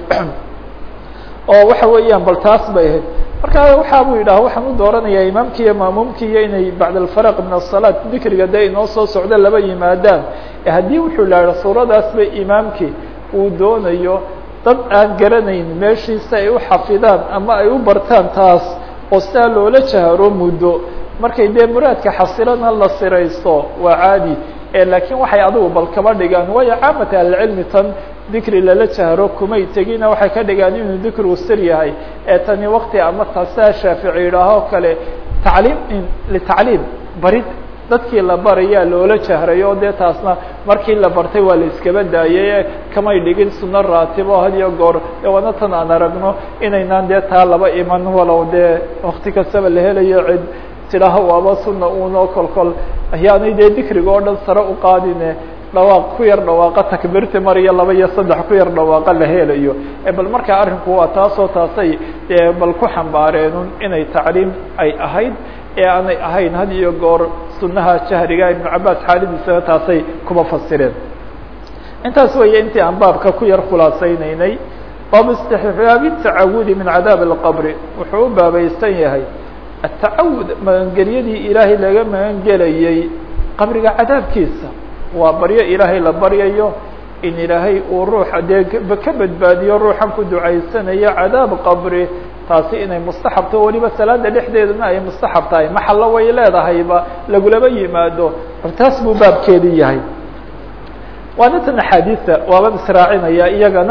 S1: oo waxa weeyaan bal taas bay ahayd marka waxa buu yidhaha waxaan u dooranayaa imaamkii iyo maamuumkii iyo inay bacd alfaraq min asalaat dikriga dee inoo soo socdo laba yimaadaan haddii wuxuu laha suuradaas bay imaamkii uu doonayo dad aan garanayn meeshiisa ay u xafidaan ama ay u bartaan taas oo sidaa loola jaharo muddo markay dee muraadka xasilana la siraysto waa caadi laakiin waxay adigu bal kaba dhigaan waayo caamata ahlicilmi tan dikri lala jahro kumay tegina waxay ka dhigaan inuu dikrigu sir yahay ee tani wakti ama taasaa shaafici yidhaahoo kale tacliim litacliim barid dadkii la barayaa loola jahray oo dee taasna markii la bartay waa la iskaba daayay kamay dhigin suno raatibo had iyo goor waana tan aan aragno inaynaan dee taa laba iman walow dee wakti kastaba la helayo cid tidhaaha waaba suna uno kol kol ayaanay dee dikriga oo dhan sare u qaadine dhawaaq ku yar dhawaaqa takbiirti mar iyo laba iyo saddex ku yar dhawaaqa la helayo bal markaa arrinku waa taasoo taasay dee bal ku xambaareenun inay tacliim ay ahayd ee aanay ahayn had iyo goor sunaha jahriga ibnu cabaas xaaladiisana taasay kuma fasireen intaas weeye intii aan baabka ku yar khulaasaynaynay baab istixbaabi tacawudi min cadaab اlqabri wuxuu u baabaysan yahay atacawud magangelyadii ilaahay laga magangelayey qabriga cadaabkiisa waa baryo ilaahay la baryayo in ilaahay uu ruuxa dee ka badbaadiyo ruuxan ku ducaysanayo cadaab qabri taasi inay mustaxabto weliba salaada dhexdeedana ay mustaxab tahay maxallo way leedahayba lagulaba yimaado taas buu baabkeedii yahay waana tan axaadiisa waaban israacinaya iyagana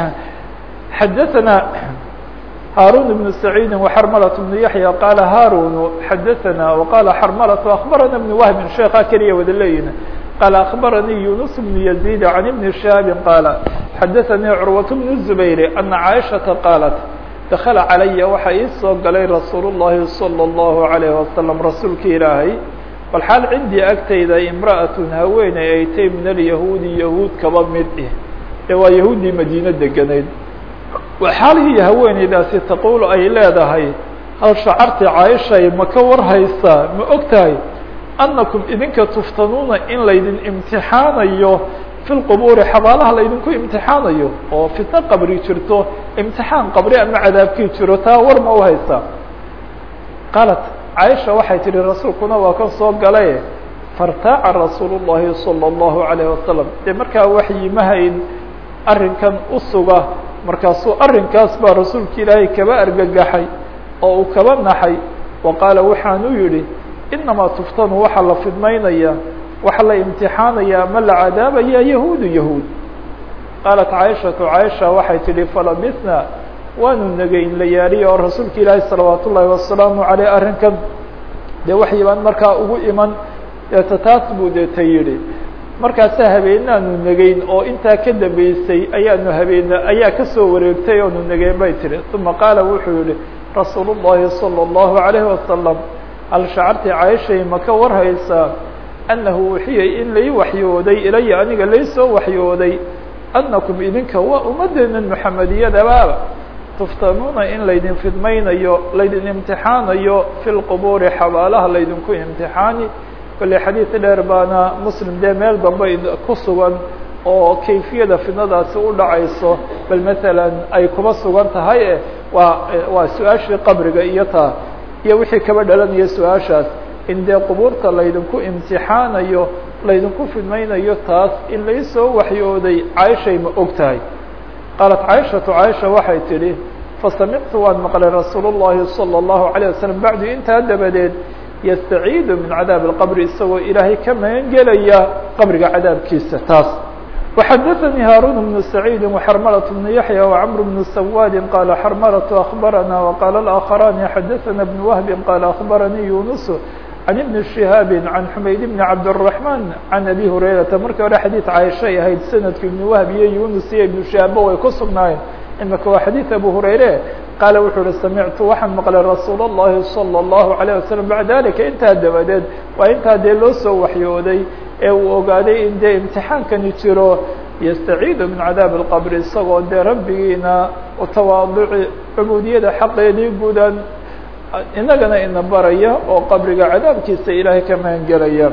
S1: xadaثana هاrون بن سعيد وحرملة بن يحيى قال هاrون حدثنا وقال حرملة أخبرنا بن وهب شeeka keliya wada leeyihin قال أخبرني يونس بن يزيد عن بن شهاب قال حدثني عروة بن الزبير أن عائشة قالت دخل علي waxa ii soo galay رasuuل اللhi صلى الله عليه وسلم rasuulka ilaahay bal xaal cindii agtayda امرأة haweeney ay tay min اليهوudi yahuud kaba mid eh ee waa yahuuddii madiine deganayd xaalihii haweeneydaasi taquul ay leedahay hal shacarti caaishay ma ka war haysaa ma og tahay annakum idinka tuftanuuna in laydin imtixaanayo fi lqubuuri xabaalaha laydinku imtixaanayo oo fitno qabri jirto imtixaan qabri ama cadaabkii jiro taa war ma u haysaa qaalat caaisha waxay tihi rasuulkuna waa kan soo galaye fartaaca rasuulu llahi salى اllahu alayh wasalam dee markaa waxyi ma hayn arrinkan u suga markaasuu arrinkaas baa rasuulka ilaahay kaba argagaxay oo uu kaba naxay wa qaala waxaanu yidhi inamaa tuftanu waxaa la fidmaynaya waxaa la imtixaanaya ama la cadaabaya yahuudu yahuud qaalat caaishatu caaisha waxay tidhi falabisna waanu negayn la yaariya oo rasuulka ilaahay salawaat ullaahi wasalaamu caleyh arrinkan dee waxyi baan markaa ugu iman deeta taas buu deeta yidhi markaasaa habeenaanu negayn oo intaa ka dambeysay ayaanu habeena ayaa kasoo wareegtay oonu negayn bay tihi uma qaala wuxuu yihi rasuul الlahi salى الlahu عalayhi wasalam hal shacarti caaishay ma ka war haysaa annahu wuxiyay in lai waxyooday ilaya aniga laysoo waxyooday annakum idinka waa ummaddeena muxamediyadabaaba tuftanuuna in laydin fidmaynayo laydin imtixaanayo fi lqubuuri xabaalaha laydinku imtixaani kolley xadiid dheer baana muslim dee meel dambe ku sugan oo kayfiyada fidnadaasi u dhacayso bal masalan ay kuba sugan tahay e waa waa su-aashii qabriga iyo taa iyo wixii kaba dhalanaya su-aashaas in dee qubuurta laydinku imtixaanayo laydinku fidmaynayo taas in laysoo waxyooday caaishay ma og tahay qaalat caaishatu caaisha waxay tidhi fasamictu waan maqlay rasuul الlahi salى الlahu عalيه wasalam bacdu intaa dabadeed yastaciidu min cadaabi اlqabri isagoo ilaahay ka magan gelaya qabriga cadaabkiisa taas وxadaثnي hاrun بن سacيid وxrmlة بن yaحyى وcمr بن سwاd qال xrmlة أخbarana وqال الآkخrاn xadaثna بن وهb qال أخbarnي yuنس can ibni shihaabi can xumayd bni cabdالرaحman can abi hurayrata markii hore xadiid caaishay ahayd sanadku ibn wahb iyo yunus iyo ibnu shihaabba way ku sugnaayeen imika waa xadiid abu hurayre qaala wuxuu uhi samictu waxaan maqlay rasuul الlahi salى الlahu عalيه wasalam bacda dalika intaa dabadeed waa intaa dee loo soo waxyooday ee uu ogaaday in dee imtixaankani jiro yastaciidu min cadaabi اlqabri isagoo dee rabbigiina utawaaduci cubuudiyada xaqeedii gudan inagana ina baraya oo qabriga cadaabkiisa ilaahay ka magangelaya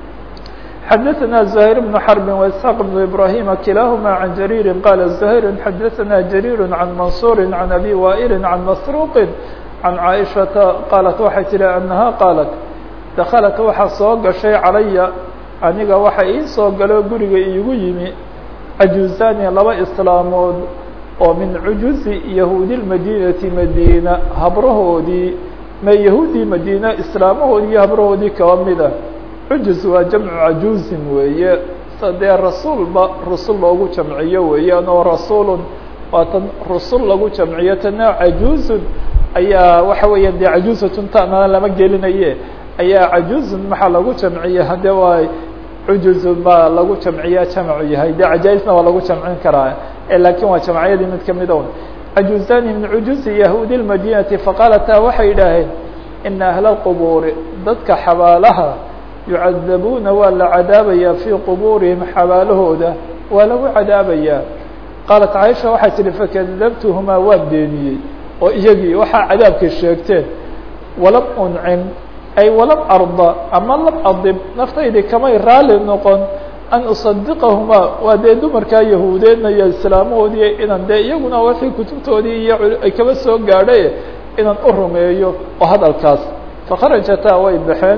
S1: xadaثna زahير بن xرب وإسحاq بن إبراهيم kilahma عن جرير qال زhير xadaثna جرير عن منصور عن أbي وائل عن مسروq عن عائشhaةa qالت waxay tihi أنها qالت دkلت waxa soo gaشhay calaya aniga waxa ii soo galo guriga iigu yimi cajuزani laba islaamood oo min cujuzi yahuudi الmadinaةi madina habrahoodii ma yahuudii madina islaamahoodii iyo habrahoodii kaba mida cujuz waa jamcu cajuuzin weeye dee rasuulba rusul loogu jamciyo weeyaan oo rasuulun waa tan rusul lagu jamciyo tana cajuuzun ayaa waxa weeyaan dee cajuuzatun tanana lama gelinaye ayaa cajuuzun maxaa lagu jamciya hade waa cujuzun baa lagu jamciya jamcu yahay dee cajaa-isna waa lagu jamcin karaa lakin waa jamciyadii mid kamida un cajuuzani min cujuzi yahuudi lmadinati faqaalata waxay yidhaaheen ina ahla lqubuuri dadka xabaalaha yucadabuuna waa la cadaabayaa fii qubuurihim xabaalahooda waa lagu cadaabayaa qaalat caaisha waxay tihi fakadabtuhumaa waan beeniyey oo iyagii waxaa cadaabkay sheegteen walam uncim ay walam arda ama lam adib naftaydii kamay raali noqon an usadiqahumaa waa dee dumarkaa yahuudeedna iyo islaamahoodii inan dee iyaguna wixii kutubtoodii iyo ay kaba soo gaadhay inaan u rumeeyo oo hadalkaas fakharajataa way baxeen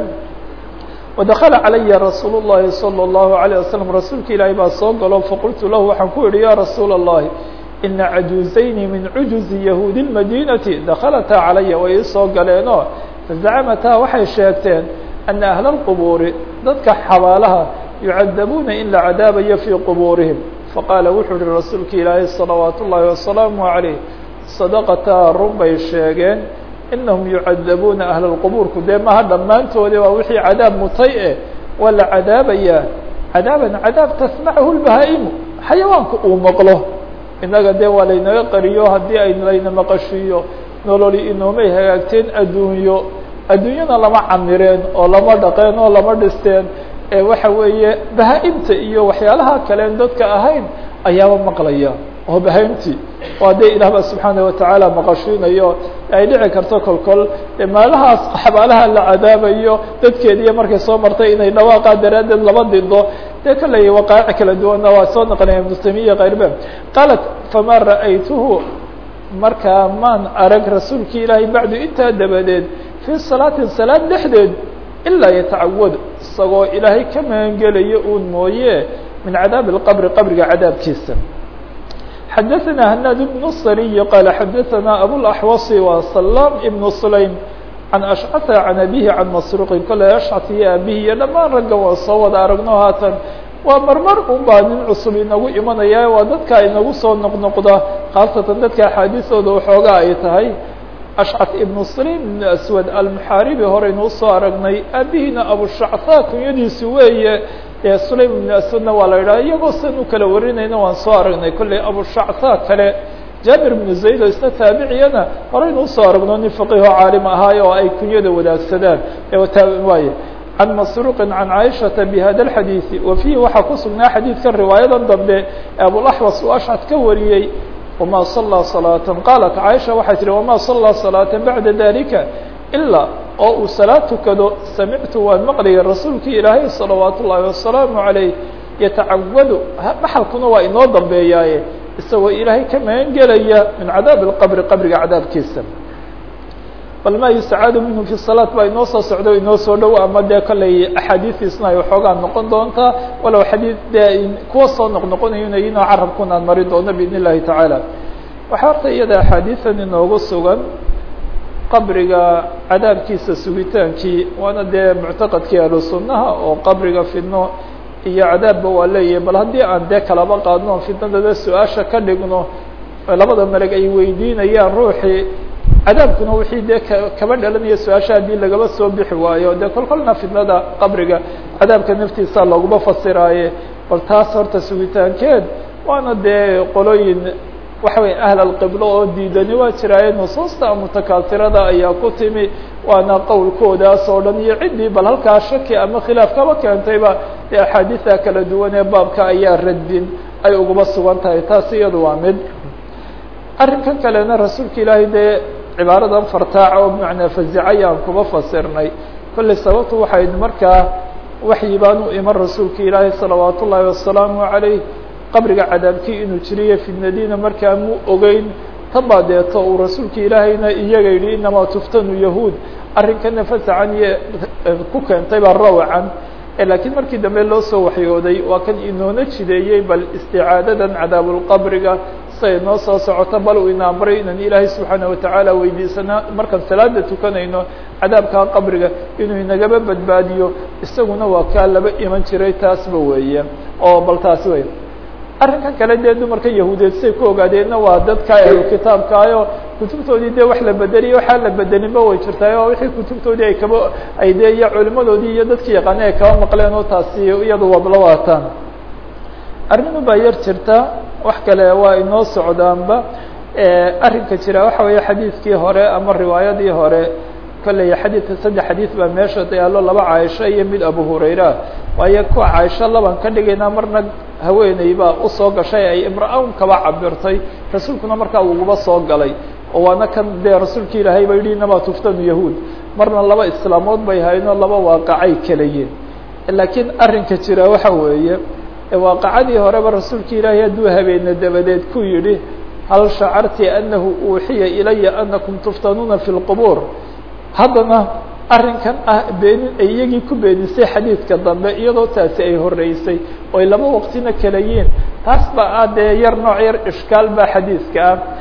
S1: wadakala calaya rasuul الlahi salى الlahu عalيه waslm rasuulka ilaahay baa soo galo faqultu lahu waxaan ku yihi ya rasuul الlahi ina cajuuzayni min cujuzi yahuudi اmadinati dakalataa calaya way ii soo galeenoo fazacamataa waxay sheegteen ana ahla اlqubuuri dadka xabaalaha yucadabuuna in la cadaabayo fii qubuurihim faqaala wuxuu yihi rasuulka ilaahay salawaat ullaahi wasalaamu عalayh sadaqataa run bay sheegeen inahum yucadabuuna ahla lqubuurku dee maha dhammaantoodi waa wixii cadaab mutay eh waa la cadaabayaa cadaaban cadaab tasmachu lbahaa'imu xayawaanku uu maqlo innaga dee waa laynaga qariyo haddii ay layna maqashiiyo nololi inoomay hagaagteen adduunyo adduunyana lama camireen oo lama dhaqeen oo lama dhisteen ee waxa weeye bahaa-imta iyo waxyaalaha kaleen dadka ahayn ayaaba maqlaya oo bahaimtii waa dee ilaah ba subxaana watacaala maqashiinayo ay dhici karto kolkol maalahaas xabaalaha la cadaabayo dadkeediiyo markay soo martay inay dhawaaqaa daraaddeed laba dido dee kaley waqaaci kala duwanna waa soo naqlinaya muslimiya kayrbe qaalat fama ra'aytuhu markaa maan arag rasuulki ilaahay bacdu intaa dabadeed fii salaatin salaad dhexdeed ilaa yatacawad isagoo ilaahay ka magangelayo uun mooye min cadaabi اlqabri qabriga cadaabkiisa xadaثna hnaad بن الصriي qال xadaثna abوaxوaص wa سlاm iبن sulaym can ashcata can abihi can masruqin kole ashcat iyo abihi iyo dhammaan ragga waa soo wada aragno haatan waa marmar un baa nin cusub inagu imanaya waa dadka inagu soo noqnoqda khaasatan dadka axaadiisooda waxoogaa ay tahay ashcat ibnu sulaym ibn aswad almuxaaribi horeynuu soo aragnay aabihina abushactha kunyadiisu weeye ee sulaym ibnu aswadna waa la yidhaha iyagoo san u kala warinayna waan soo aragnay kolley abushactha kale jaabir ibnu zayd oo isna taabiciyana horeynu usoo aragno nin faqiho caalim ahaayo oo ay kunyada wadaagsadaan waaye can masruuqin can caaishata bihada alxadiidi wa fiihi waxaa ku sugnaa xadiidkan riwaayadan dambe ee abulaxwas uu ashcad ka wariyey wama salaa salaatan qaalat caaisha waxay tihi wama salaa salaatan bacda dalika ilaa oo uu salaad tukado samictu waan maqlayay rasuulkii ilaahay salawaat ullaahi wasalaamu calayh yatacawadu maxalkuna waa inoo dambeeyaaye isagoo ilaahay ka magan gelaya min cadaabi اlqabri qabriga cadaabkiisa bal ma yustacaadu minhu fi salaat baa inoo soo socdo inoo soo dhow ama dee kolley axaadiistiisna ay waxoogaa noqon doontaa walow xadiid dee kuwa soo noqnoqonayo inoo carabkun aan mari doono biidn illahi tacaala waxaa horta iyada axaadiisan inoogu sugan qabriga cadaabkiisa sugitaankii waana dee muctaqadkii ahlu sunnaha oo qabriga fidno iyo cadaabba waa leeyahay bal haddii aan dee kalaba qaadno fitnadada su-aasha ka dhigno labada meleg ay weydiinayaan ruuxii cadaabkuna wixii dee kaba dhalanaya su-aasha haddii lagaba soo bixi waayo dee kol kolna fidnada qabriga cadaabka naftiisa laguma fasiraaye bal taas horta sugitaankeed waana dee qolooyin waxa weye ahl alqiblo oo diidani waa jiraaye nusuusta mutakaasirada ayaa ku timi waana qowlkoodaas oo dhan iyo ciddii bal halkaa shaki ama khilaaf kaba keentayba dee axaadiida kala duwan ee baabka ayaa radin ay uguma sugan tahay taas iyadu waa mid arrinkan kalena rasuulka ilaahay dee cibaaradan fartaaca oo bimacnaa fazica aan kuba fasirnay kolley sababtu waxayd markaa waxyi baan u iman rasuulka ilaahay salawaat ullaahi wasalaamu calayh qabriga cadaabkii inuu jiriyo fidnadiina markaa mu ogeyn tabaa deeto uu rasuulka ilaahayna iyaga yidhi inamaa tuftanu yahuud arrinkana fasacan iyo ku keentay baa rawacan laakiin markii dambe loo soo waxyooday waa kan inoona jideeyey bal isticaadadan cadaabulqabriga siay noo soo socoto bal uu ina amray inaan ilaahay subxaana watacaala weydiisana markaan salaada tukanayno cadaabkaa qabriga inuu inagaba badbaadiyo isaguna waa kaa laba iman jiray taasba weeye oo bal taasi wey arrinkan kale dee dumarka yahuudeed siay ku ogaadeenna waa dadka ahlu kitaabkaayo kutubtoodii dee wax la bedeliyo waxaa la bedelinba way jirtaay oo wixii kutubtoodii ay kaba ay dee iyo culimadoodii iyo dadkii yaqaanay ay kaba maqleen oo taasi iyadu wabla waataan arrinu baa yar jirta wax kale waa inoo socdaanba arrinka jira waxa weeye xadiidkii hore ama riwaayadii hore kolley xadiidka saddex xadiid baa meesha yaallo laba caaisho iyo mid abu hurayra waayo kuwa caaisho laban ka dhigaynaa marna haweeney baa usoo gashay ay imra-an kaba cabirtay rasuulkuna markaa uguba soo galay oo waana kan dee rasuulka ilaahay ba yidhi inamaa tuftanu yahuud marna laba islaamood bay haynoo laba waaqacay kalayiin laakiin arrinka jira waxa weeye waaqacadii horeba rasuulka ilaahay hadduu habeene dabadeed ku yidhi hal shacarti anahu uuxiya ilaya anakum tuftanuuna fi lqubuur haddana arrinkan ah beenin ay iyagii ku beenisay xadiidka dambe iyadoo taasi ay horeysay oy laba waqtina kala yiin taas ba ah dee yar nooc yar ishkaal baa xadiidka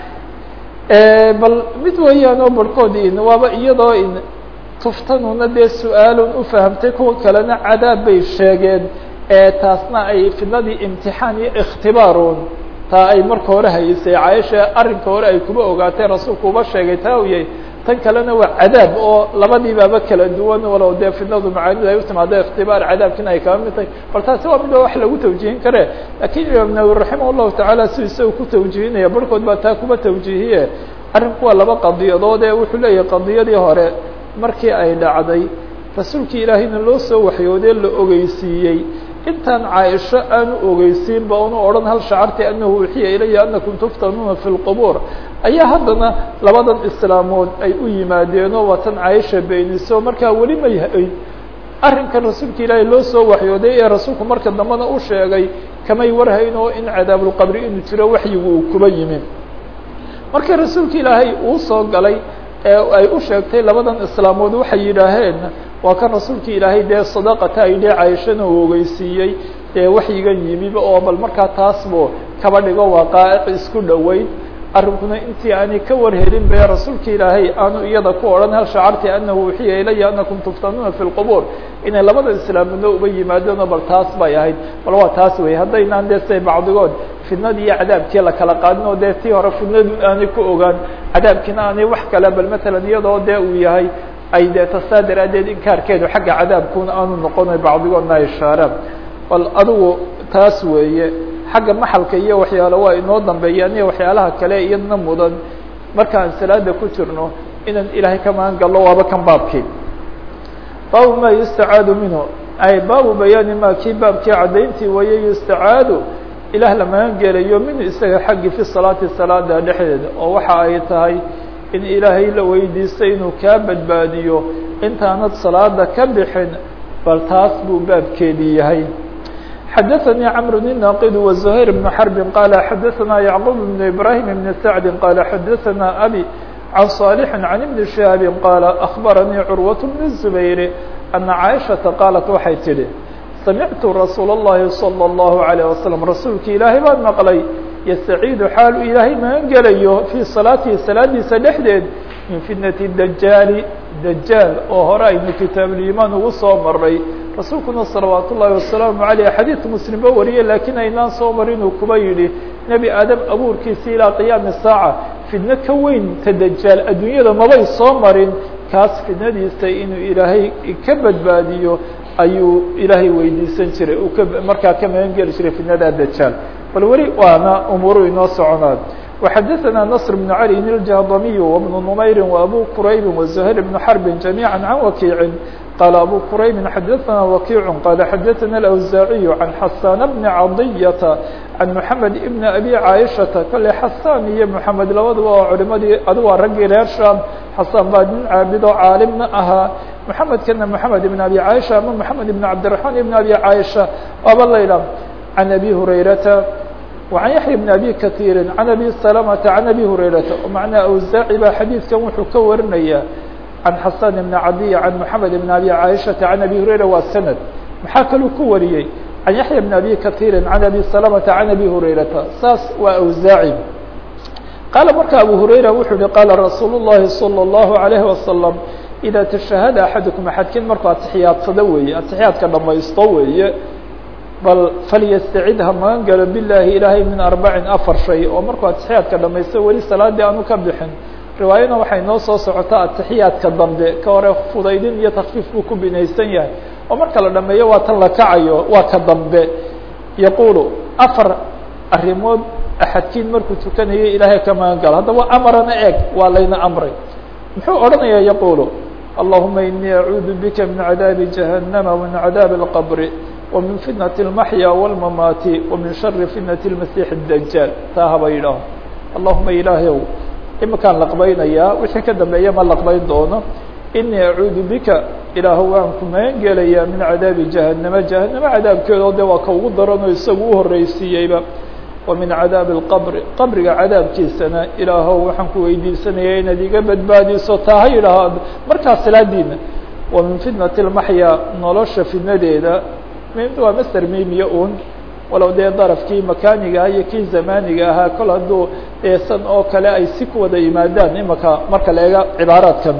S1: ah bal mid weeyaan oo barhkood in waaba iyadoo in tuftanuna dee su-aalun u fahamtay kuwa kalena cadaab bay sheegeen taasna ay fidnadii imtixaan iyo ikhtibaarun taa ay marka hore haysay caaisha arrinka hore ay kuba ogaatay rasuulku uba sheegay taa u yahay tan kalena waa cadaab oo labadiibaaba kala duwan walow dee fidnadu macaanidu ay utimaado ikhtibaar cadaabkina ay kaba mid tahay bal taasi waa mid wax lagu tawjihin kare lakiin imaam nawawi raximah llahu tacaala si isaga ku tawjihinaya barhkood baa taa kuba tawjihiye arrinku waa laba qadiyadood ee wuxuu leeyahay qadiyadii hore markii ay dhacday rasuulkii ilaahayna loo soo waxyoodee la ogeysiiyey intaan caaisho aanu ogeysiin ba unu odhan hal shacarti anahu uxiya ilaya anakum tuftanuuna fi lqubuur ayaa haddana labadan islaamood ay u yimaadeenoo waa tan caaisha beeniso markaa weli may hay arrinkan rasuulka ilaahay loo soo waxyooday ee rasuulku marka dambena u sheegay kamay warhayn oo in cadaabulqabri inuu jiro waxyigu uu kuba yimi markii rasuulka ilaahay uu soo galay ee ay u sheegtay labadan islaamood waxay yidhaaheen waa kan rasuulka ilaahay dee sadaqata ay dhee cayishana uu ogeysiiyey dee waxyigan yimiba oo bal markaa taasbu kaba dhigo waaqaa'ic isku dhoweyn arrinkuna intii aanay ka warhelin be rasuulka ilaahay aanu iyada ku odhan hal shacarti anahu uxiya ilaya anakum tuftanuuna fi lqubuur inay labada islaamudna uba yimaadeenoo bal taas bay ahayd bal waa taas wey haddaynaan dee say bacdigood fidnadii iyo cadaabkii la kala qaadin oo dee tii hore fidnadu aanay ku ogaan cadaabkiina aanay wax kale bal matalan iyadoo dee uu yahay ay dee tasaa daraaddeed inkaarkeedu xagga cadaabkuna aanu noqonay bacdigoodna ay shaaraan bal adigu taas weeye xagga maxalka iyo waxyaalo waa inoo dambeeyaan iyo waxyaalaha kale iyadna mudan markaan salaada ku jirno inaan ilaahay ka magan gallo waaba kan baabkii baabu ma yustacaadu minhu ay baabu bayaani ma kii baabkii caddayntii waye yustacaadu ilaah la magan gelayo minhu isaga xaggii fi salaati salaada dhexdeeda oo waxa ay tahay in ilaahay la weydiistay inuu kaa badbaadiyo intaanad salaada ka bixin bal taas buu baabkeedii yahay xadaثnي cمر الناqd وزهير بن حرب qال xadaثna يعقوب بن إبراهيم بن سعد qال xadaثna أbي عن صالح عن بن شهاب qال أخبرني cروة بن الزبير أن عائشhaةa qاaلت waxay tidhi سمعت رsuuل اللhi صلى الله عليه وسلم rasuulki ilaahay baan mqلay يستعيid xaal uu ilaahay magan gelayo في صaلاaتihi salaadiisa dhexdeed min fitنة الدجاaل dجاaل oo hore aynu kitaabulimaan ugu soo maray rasuulkuna salawaat ullaahi wasalaamu aleyh xadiidka muslimba wariyey laakiin aynaan soo marin uu kuba yidhi nebi aadam abuurkiisa ilaa qiyaami saaca fidno ka weyn ta dajaal adduunyada mabay soo marin kaas fidnadiisa inuu ilaahay ka badbaadiyo ayuu ilaahay weydiisan jiray uu ka markaa ka magan geli jiray fidnada dajaal bal weli waana umuuru inoo soconaan وxadثna نصر بن علي الجهضمي وبن نمyر وأbو كرayب وزهير بن حرب جميعا عن وكيع قال أbو كرayب xadثna وكيع قال xadثna الأوزاعي عن حسان بن عضية عن محمد بن أبي عائشةa kale حسان iyo محمد labadaba oo culimadii adu waa raggii reer sham حسان baa nin caabido caalimna ahaa محمedkana محمد بن أبي عائشة ama محمد بن عبدالرحمن بن أبي عائشة aba layha عن أبي هريرةa وعن يحيى بن أبي كثير عن أبي سلمة عن أبي هريرة ومعنى أوزاعي baa xadيiثkan wuxuu ka warinaya عن حسان بن عدي عن محمد بن أبي عائشة عن أبي هريرة waa سند maxaa kaluu ku wariyey عن يحيى بن أبي كثير عن أبي سلمة عن أبي هريرة saas waa أوزاعي قال marka أبو هريرة wuxuu hi قال رsuuل اللhi صلى الله عليه وسلم إذا تشhهد أحadكم أحadkin markuu atixyaadsado weeye atixyaadka dhamaysto weeye bal falyastacid ha magan galo bilaahi ilaahay min arbacin afar shay oo markuu atixiyaadka dhamaysto weli salaadii aanu ka bixin riwaayana waxay noo soo socotaa atixiyaadka dambe ka hore fudaydin iyo takfiif buu ku binaysan yahay oo marka la dhameeyo waa tan la kacayo waa ka dambe yaquulu afar arrimood axadkiin markuu tukanayo ilaahay ka magan galo haddaba amarana eeg waa layna amray muxuu odhanaya yaquulu allahuma inii acuudu bika min cadaabi jahannama wa min cadaabi اlqabri ومن فiتنة المحيا والمماaت ومiن شhر فiتنة المسيح الدجاaل taa haba yidhaaho اللهuma ilaahyw imakaan laqbaynayaa wixii ka dambeeya ma laqbayn doono إنii أعuudu bika ilaah waan ku magan gelaya min cadaabi جaهaنمa جaهaنمe cadaabkeedo de waa ka ugu daranoo isagu uhoreysiiyeyba ومiن cadaabi الqبr qabriga cadaabkiisana ilaahow waxaan ku weydiisanaya inaad iga badbaadiso taa ha yidhaaho markaa salaadiina ومiن فiتنة المحيا nolosha fidnadeeda waa mster mimiya un walow dee darafkii makaniga iyo kii zamaniga ahaa kol hadduu eesan oo kale ay si ku wada yimaadaan imaka marka la eega cibaaraadkan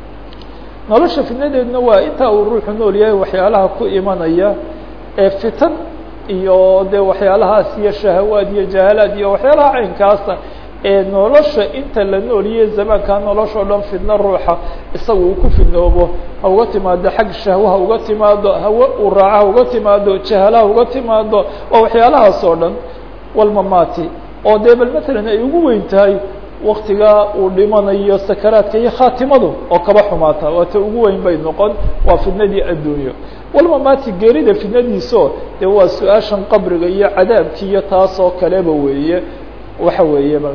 S1: nolosha fitnadeedna waa intaa uu ruuxu nool yahay waxyaalaha ku imanaya ee fitan iyo de waxyaalahaas iyo shahawaad iyo jahalaad iyo waxyaalaha caynkaasa ee nolosha inta la nooliye zamaankaa nolosha o dhan fidno ruuxa isaga uu ku fidnoobo ha uga timaado xag shahwa ha uga timaado hawe uu raaca ha uga timaado jahala ha uga timaado waa waxyaalahaas oo dhan walmamaati oo dee bal matalan ay ugu weyn tahay waktigaa uu dhimanayo sakaraadka iyo khaatimadu oo kaba xumaata waata ugu weyn bay noqon waa fidnadii adduunyo walmamaati geerida fidnadiiso dee waa su-aashan qabriga iyo cadaabki iyo taas oo kaleba weeye waxa weeye bal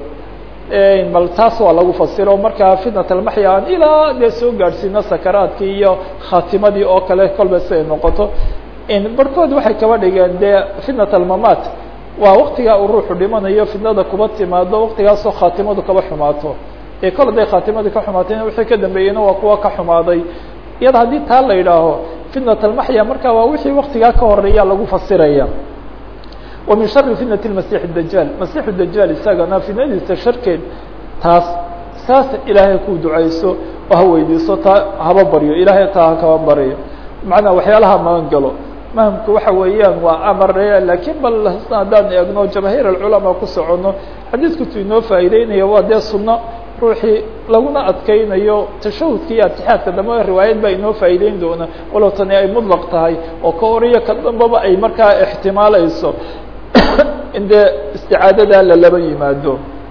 S1: bal taas waa lagu fasiro markaa fitnat almaxya aan ilaa dee soo gaadhsiino sakaraadkii iyo khaatimadii oo kale kolba si ay noqoto barhkood waxay kaba dhigeen dee fitnat almamaat waa waktigaa uu ruuxu dhimanayo fitnada kuba timaado waktigaasoo khaatimadu kaba xumaato ee kol haday khaatimadu ka xumaatayna wixii ka dambeeyeyna waa kuwa ka xumaaday iyada haddii taa la yidhaaho fitnat almaxya marka waa wixii waktigaa ka horeeya lagu fasiraya ومiن شhر فiتنة المسيح الدجاaل مسيح الدجاaل isagana fitnadiisa sharkeed taas saas ilaahay ku ducayso oo ha weydiiso taa haba baryo ilaahay taa ha kaba baryo maعnaa waxyaalaha magan galo mahمku waxa weeyaan waa amare lakin bal haddaan eegno jamاهير الcلaماء ku socono xadiidkutu inoo faa'ideynaya waa dee suno ruuxii laguna adkeynayo tashahudka iyo atixaadka dambe riwaayad baa inoo faa'ideyn doona walow tani ay mطلq tahay oo ka horiyo ka dambaba ay markaa اxtimaalayso in dee isticaadada lalaba yimaado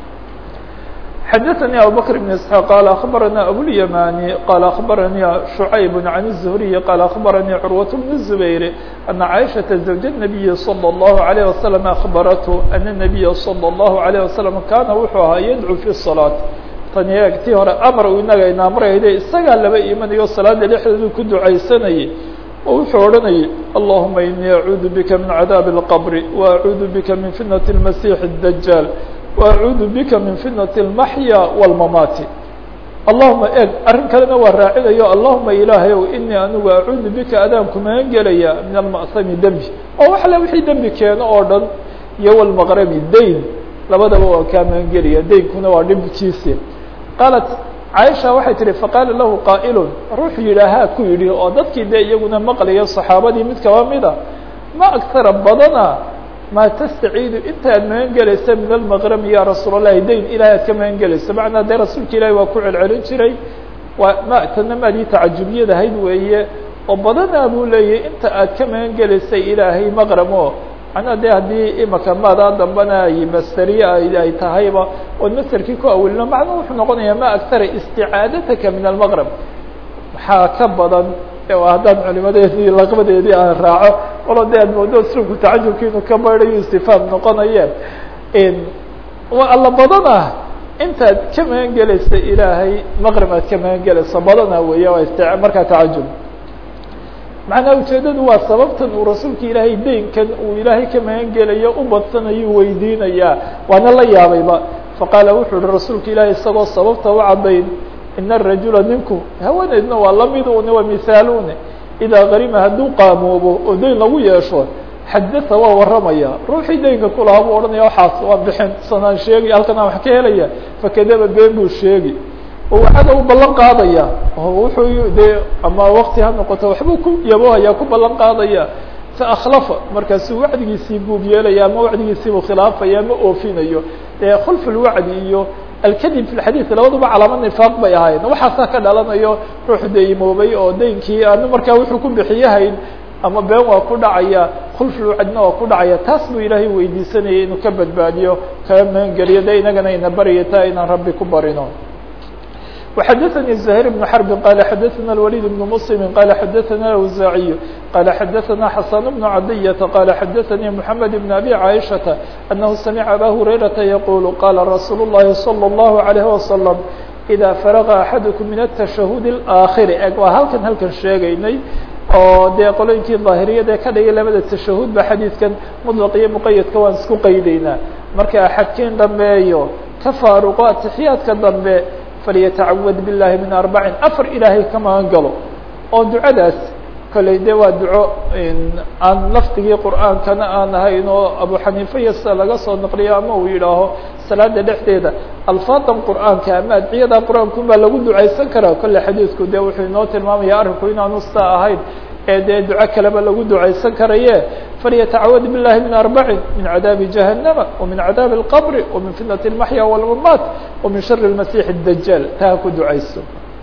S1: xadaثnي abubكر بن اسحاq qال أخbarana abوlyamani qال أخbarani شhuعayb عan الزهriي qال أخbarani curwaة بن الزbayr أنa caiشhaةa زوج النabiyi صلى الlه عليه وسلم أخbarته أن النabiya صلى الlه عليه وسلم kana wuxuu ahaa yadcو في الصلاة tani eegtii hore amar uu inaga inaamrayde isagaa laba imanayo salaada dhexdeedu ku ducaysanayay oo wuxuu odhanayay اللهma iنii acuudu bika min cadاaب الqبr وacuudu bika min fitنة المasيح الدجاaل وacuudu bika min fitنة الmaحyا والmamaati allahuma eeg arrin kalena waa raacinayo allahuma ilaahayow inii anigu acuudu bika adaanku magan gelaya min alma'sami dembi oo wax le wixii dembi keeno oo dhan iyo walmaqrami dayn labadaba waa kaa magan gelaya daynkuna waa dhibkiisi qaalat caaisha waxay tihi faqaala lahu qaa'ilun ruuxu yidhaahaa ku yidhi oo dadkii dee iyaguna maqlaya saxaabadii mid kaba mida ma agtara badana maa tastaciidu inta aad magan gelaysa min almaqrami ya rasuul allahi dayn ilahay aad ka magan gelayso macnaa dee rasuulka ilahi waa ku celcelin jiray waa ma tana maadii tacajubiyad ahayd weeye oo badanaa buu leeyahy inta aad ka magan gelaysay ilaahay maqramo macnaa de haddii imaka maadaa dambana ay masteriye ay tahayba ood masterkii ku awelino macnuu wuxuu noqonayaa ma agtara isticaadatka min almaqrab maxaa ka badan haddaan culimadeedii laqbadeedii aan raaco walo de aad moodo slubku tacajubki inuu ka baydayo istifaam noqonaye waa alla badana intaad ka magan gelaysa ilaahay maqrib aad ka magan gelayso badana weya waa ist markaa tacajub macnaa ujeedadu waa sababtan uu rasuulka ilaahay deynkan uu ilaahay ka magan gelayo u badsanayu weydiinayaa waana la yaabayba faqaala wuxuu uhi rasuulka ilaahay isagoo sababta u caddayn ina arajula ninku haweeneydna waa lamid une waa mihaalune idaa karima hadduu qaamoobo oo deyn lagu yeesho xadata waa warramaya ruuxii deynka kulahaa buu odhanaya waxaas waa bixin sanaan sheegi halkan aan wax ka helaya fakadaba been buu sheegi oo waxaada u ballan qaadaya oo wuxuu dee ama wakti ha noqoto waxbuu ku yabohaya ku ballan qaadaya fa akhlafa markaasuu wacdigiisii buub yeelaya ama wacdigiisiibuu khilaafaya ama oofinayo dee khulf lwacdi iyo alkadib fi lxadiid labaduba calaamad nifaaq bay ahaayeen waxaasaa ka dhalanayo ruux deymoobay oo deynkii aanu markaa wuxuu ku bixiyahayn ama been waa ku dhacaya khulfulwacdina waa ku dhacaya taas buu ilaahay weydiisanayay inuu ka badbaadiyo kaga magangeliyo de inagana ina barya taa inaan rabbi ku barino وxdثnي زهير بن حرب قال xdثna الوليد بن مسلم قال xdثna الأوزاعي قال xdثna حسن بن عدية قال xdثnي محمد بن أبي عائشة أنه سمع أbا هريرة يقول قال رsuuل اللhi صلى الله عليه وسلم إذا فرغ أحadكم من التشhهد الآخر eg waa halkan halkan sheegaynay oo dee qolooyinkii ظاahiriyad ee ka dhigay labada تashahud ba xadiidkan مطلق iyo مqaydka waan isku qaydaynaa marka axadkiin dhameeyo ka faaruqo atixiyaadka dambe falyatacawad biاllahi min arbacin afar ilaahay ka magan galo oo ducadaas kolley de waa duco aan lafdigii qur'aankana aan ahayn oo abu xaniifa iyo sida laga soo naqliyo ama uu yidhaaho salaada dhexdeeda alfaadan qur'aanka ama adciyada qur'aanku baa lagu ducaysan karaa kolle xadiidku de wuxuu inoo tilmaamaya arrinku inaanu sidaa ahayn ee dee duco kaleba lagu ducaysan karaye falyatacawad biاllahi min arbacin min cadaabi jahannama وmin cadaabi اlqbri وmin fitnat اlmaxya wاlmamaat وmin shari اlmasix الdajaal taa ha ku ducayso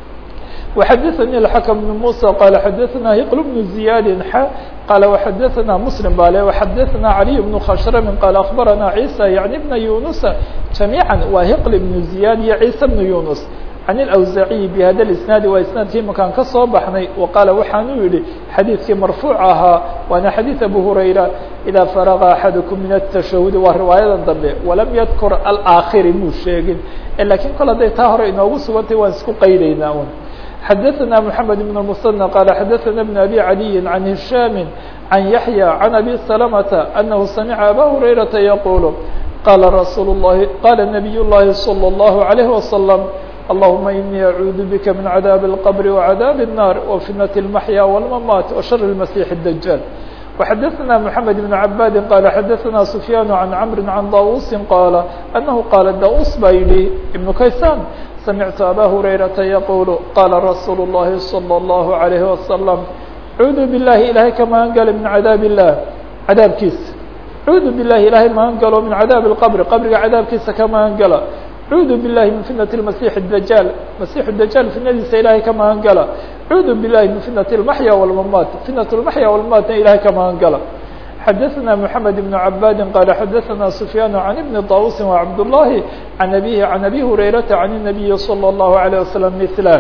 S1: وxadثnي الحكم بن موسى qال xdثna هqل بن زiyاd x qال وxadثna مسلم bale وxadثna علي بن khشhrم qال أخبرna عيسى يعني بن يuنس جaميعا waa هqل بن زiyاd iyo عيسى بن يuنس عن الأوزاعي بhda الاسناaد waa isناadkii makaan ka soo baxnay وqاaل waxaanu yihi xadيiثkii مرفوع ahaa waana xadيiث أبو هريرة إذا فرغ أحadكم من التشhهد waa riwaayadan dambe وlam ydkر الآkخر muu sheegin lakiin kol haday taa hore inoogu sugantay waan isku qaydaynaa un xdثna محمد بن المثنى qال xdثna بن أbي علي عن هiشام عن يحيى عن أbي سلمة أنه سمع أbا هريرة يقول qال رsuل اللhi qال نبي اللhi صلى الله عليه وسلم اللهمa إني أعوذ بك من عذاب القبر وعذاب النار وفتنة المحيا والممات وشر المسيح الدجال وxdثna محمد بن عباd qال xdثna سفyان عن عمر عن dاوس qال أنه qال dاوس ba yihi بن kayسان سمعت أbا هريرة يقول qال رsuuل اللhi صلى الله عليه وسلم عuudu باللahi ilahay ka magan gala min عadاaب الlah cadaabkiisa cuudu biالlahi ilahay magan galo min عadاaب الqبر qabriga cadaabkiisa ka magan gala cuudu biالlahi min fitنة المسيح الدجاal مسيح الدجاal fitnadiisa ilahay ka magan gala cuudu biالlahi min fitنة المحيا والممات fitنة المحيا والمماatna ilahay ka magan gala xdثna محمد بن عباd qال xdثna سفyان عن بن طاوس وعبد اللhi عن أbيه عن أbي هريرة عن النبي صلى الله عليه وسلم مثله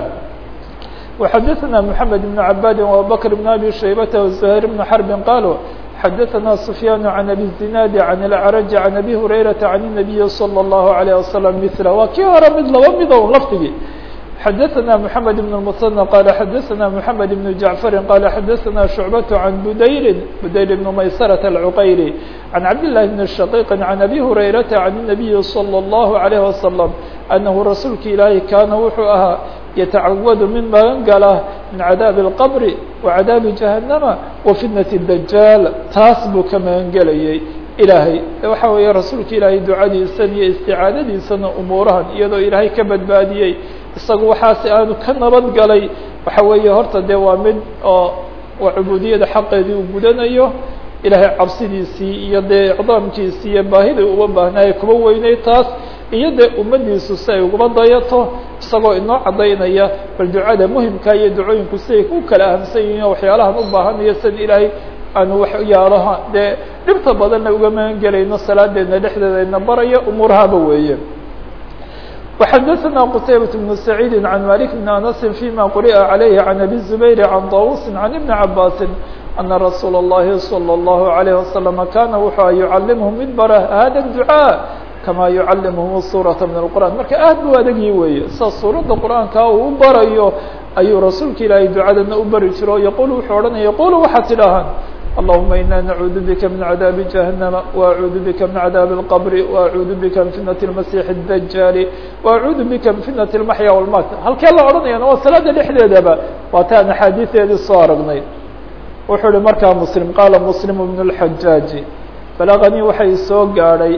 S1: وxdثna محمد بن عباd وأبوبكر بن أبي شhيبة وزهير بن حرب qالوا xdثna سفyان عن أbي الزناad عن الأعرج عن أbي هريرة عن النبي صلى الله عليه وسلم مثله waa kii hore mid laba mid o lfdigii xdثna محمد بن المثنى qال xdثna محمد بن جعفر qال xdثna شعبة عن بدyر بدyر بن مyسرة العqيري عن عبد الله بن الشقيق عن أbي هريرة عن النبي صلى الله عليه وسلم أنه رasuulka ilaahi kاna wuxuu ahaa يتعawd mid magan gala min عadاaب الqبر وعadاaب جهنمa وفتنة الدجاaل taas buu ka magan gelayay ilaahay waxa weeye rasuulka ilaahay ducadiisan iyo isticaadadiisana umuurahan iyadoo ilaahay ka badbaadiyey isagu waxaasi aanu ka nabad galay waxa weeye horta dee waa mid oo waa cubuudiyada xaqeedii uu gudanayo ilaahay cabsidiisii iyo dee icdaamkiisii iyo baahidai uga baahnaaye kuba weynay taas iyo dee ummaddiisu si ay ugaba dayato isagoo inoo caddaynaya bal ducada muhimka iyo ducooyinku siday u kala ahamsan yihiin oo waxyaalahan u baahanayo sida ilaahay aanu waxyaalaha dee dhibta badanna uga magan gelayno salaadeedna dhexdeedayna baraya umuurahaba weeye وxdثna qتaybة بن سعيid عن مالك بن أنس فيma qرئa عليه عن أbي الزبير عن طاوuس عن بن عabاس أن رsuuل اللhi صلى الله عليه وسلم kاna wuxuu يعalimهm mid bara hada الدعاء كama يعalimهm الsورaة من القرآن marka aad bu adegyi weeye sa suuradda qرآaaنka uu u barayo ayuu rasuulka ilaahay ducadana u bari jiro yqul wuxuu odhanaya qulu waxaad tidhaahaan اللهمa إنا نعuudu bka من عdاaب جهنم وأعuudu bka من عdاaب الqبر وأعuudu bka من فiتنة المسيح الدجاaل وأعuudu bka من فiتنة المحيا والmات halkee la odhanayana waa salaada dhexdeedaba waa taan أxaadiiثeedii soo aragnay wuxuu hi markaa mسلم qاala mسلم بن الحجاaج بلغنيi waxay soo gaadhay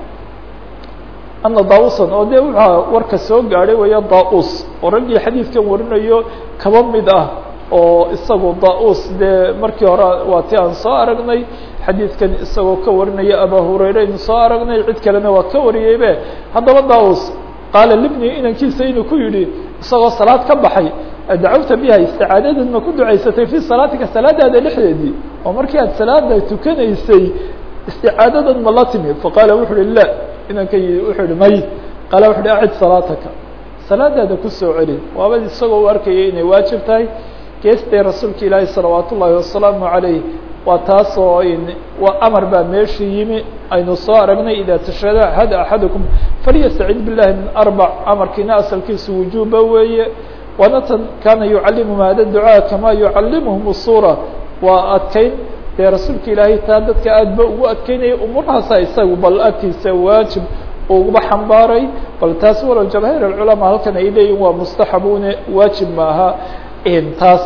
S1: أنa daوسا oo de wxa warka soo gaadhay weya daus oo raggii xadiidkan warinayo kaba mid ah oo isagu daus dee markii hore waa ti aan soo aragnay xadiidkan isagoo ka warinaya aba hurayre aynu soo aragnay cid kalena waa ka wariyeybe haddaba daus qaala libni inankiisa inuu ku yidhi isagoo salaad ka baxay dacawta biha isticaadadan ma ku ducaysatay fii salaatika salaadaada dhexdeedii oo markii aad salaada tukanaysay isticaadadan ma la timi faqaala wuxu uhi la inanka wuxuu ihi may qaala wuxu uhi acid salaataka salaadaada kusoo celi waaba isagoo u arkayay inay waajib tahay geestay rasuulka ilaahi salawaat ullaahi wasalaamu عalayh waa taas oo waa amar baa meeshii yimi aynu soo aragnay ida tashhada hada axadukum falyastacid billahi min arbac amarkiina asalkiisu wujuuba weeye waana tan kaana yucalimuhum hada ducaa kama yucalimuhum الsura waa adkeyn dee rasuulka ilaahay taa dadka aad ba ugu adkeynaya umuurahaasa isagu bal agtiisa waajib uguba xambaaray bal taas walow jamaahiir اculamaa halkan ay leeyihin waa mustaxabune waajib maaha taas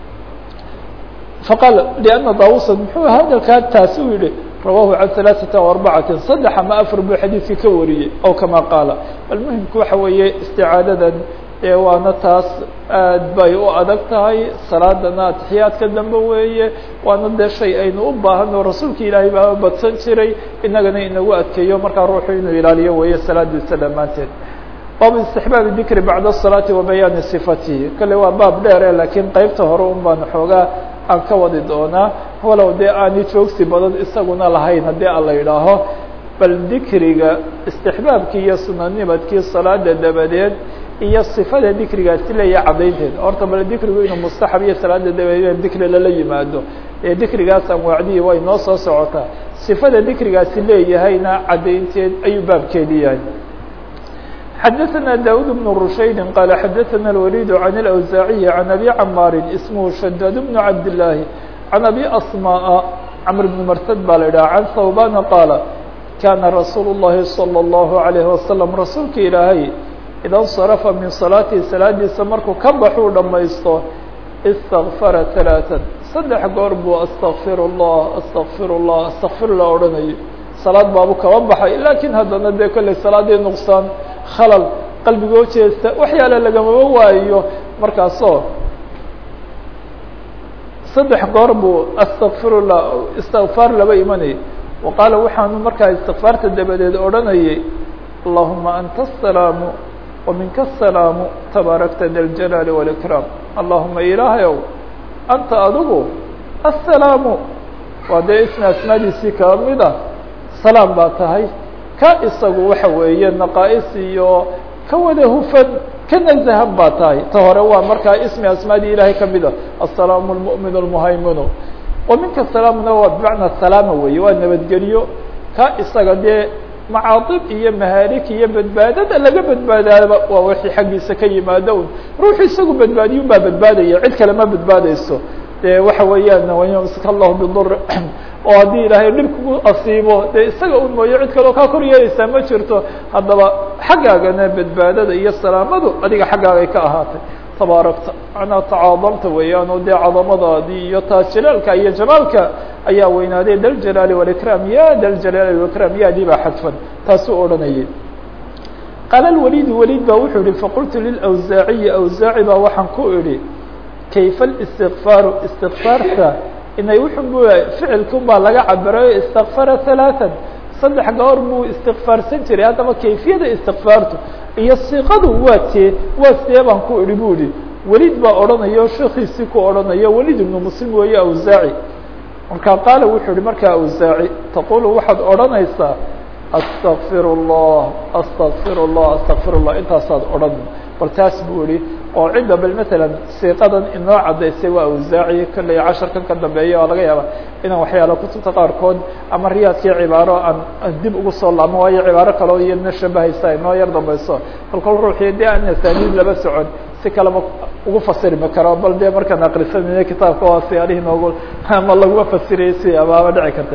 S1: faqaal لأna daوusa muxuu hadalkaa taasi u yihi rawahu can ثaلaثaةa وarبacaةi saddex ama afar buu xadiidka ka wariyey ow kama qaala bal muhimku waxa weeye isticaadadan ee waana taas aad bay u adag tahay salaadana atixiyaadka dambe weeye waana dee shay aynu u baahano rasuulka ilaahay baa badsan jiray inagana inagu adkeeyo markaa ruuxu inuu ilaaliyo weeye salaadiisa dhammaanteed baabu istixbaabi dikri bacda الsalaati wa bayaani صifatihi kale waa baab dheere laakiin qeybta hore un baan xoogaa aan ka wadi doonaa walow dee aani joogsi badan isaguna lahayn haddii a la yidhaaho bal dikriga istixbaabkii iyo sunanimadkii salaada dabadeed iyo صifada dikrigaasi leeya caddaynteed horta bal dikrigu inuu mustaxab iyo salaada dabadeed dikri lala yimaado ee dikrigaas anwaacdihii way noo soo socotaa صifada dikrigaasi leeyahayna caddaynteed ayuu baabkeedi yahay xdثna dاud بن رشayd qال xdثna الوليد عن الأوزاعي عن أbي cmاr اسmه شداد بن عبد اللahi عن أbي أصmاء cمر بن mrtd ba la ydhah عن ثوبان qاaل kاna رasuuل اللhi صلى الله عليه وسلم rasuulka ilaahay إda انصرفa min صaلاaتihi salaadiisa markuu ka baxuu dhamaysto اsتغفara ثaلاثا saddex goor buu اsتغfir الlah اsتغfir الlah اsتغfir الlah odhanayo salaad baabu kaba baxay lakiin haddana dee kolley salaadii nuqsaan khalal qalbigoo jeesta waxyaale lagamaba waayo markaasoo saddex goor buu astakfirullah istikfaar laba imanayay wa qaala waxaanu markaa istikfaarta dabadeed odhanayay allahuma anta asalaamu wa minka asalaamu tabaarakta da ljalaali wاlkraam allahuma ilaahayow anta adigu asalaamu waa dee isna asmaadiisii kaba mid ah salaam baa tahay ka isagu waxa weeye naqaa'is iyo ka wada hufan ka nazahan baa tahay ta hore waa markaa ismi asmaadii ilaahay kamid a aلsalaamu اlmuؤmin اlmuhayminu wa minka salaamna waa bimacnaa salaama weeye waa nabadgelyo ka isaga dee macaadib iyo mahaarik iyo badbaadada laga badbaadaaba waa wixii xaggiisa ka yimaado un ruuxu isagu badbaadiyo baa badbaadaya cid kale ma badbaadeyso de waxa weeyaan wayamsik allahu bidur oo haddii ilaahay dhib kugu asiibo dee isaga un mooyo cid kaleo kaa kor yeeleysaa ma jirto haddaba xaggaagana badbaadada iyo salaamadu adiga xaggaagay ka ahaatay tabaarakta macnaa tacaadamta weeyaan oo dee cadamadaadii iyo taas jalaalka iyo jamaalka ayaa weynaaday daljalaali walikraam ya daljalaali walikraam yaadii baa xadfan taasuu odhanayay qaala lwaliid waliid baa wuxuu yihi faqultu lilawsaaciyi awsaaci baa waxaan ku idhi kayfa الاstikfaaru istikfaarta inay wuxun bu ficilkun baa laga cabirayo istakfara halaatan saddex goor buu istikfaarsan jiray haddaba kayfiyada istikfaartu iyo siiqadu waa tee waa see baan ku idhi bu ihi welid baa odhanayo sheekiisii ku odhanayo welid ibnu muslim weeye awsaaci markaa qaala wuxuu ihi markaa awsaaci taqulu waxaad odhanaysaa astakfir اllah astakfir اllah astakfir اllah intaasaad odhan bal taas buu ihi oo cidda bal matalan siiqadan inoo caddaysay waa awsaaci kolley casharkan ka dambeeya oo laga yaaba inaan waxyaala kutubta qaarkood ama riyaadkii cibaaro aan dib ugu soo laabmo waayo cibaaro kaleo iyadna shabahaysa inoo yar dambayso kol kol ruuxii dee aan asaaniid laba socon si kaleba ugu fasirmi karo bal dee markaan akrisanayna kitaabka waa siyaalihi noogu ama laguma fasirayay si abaaba dhici karta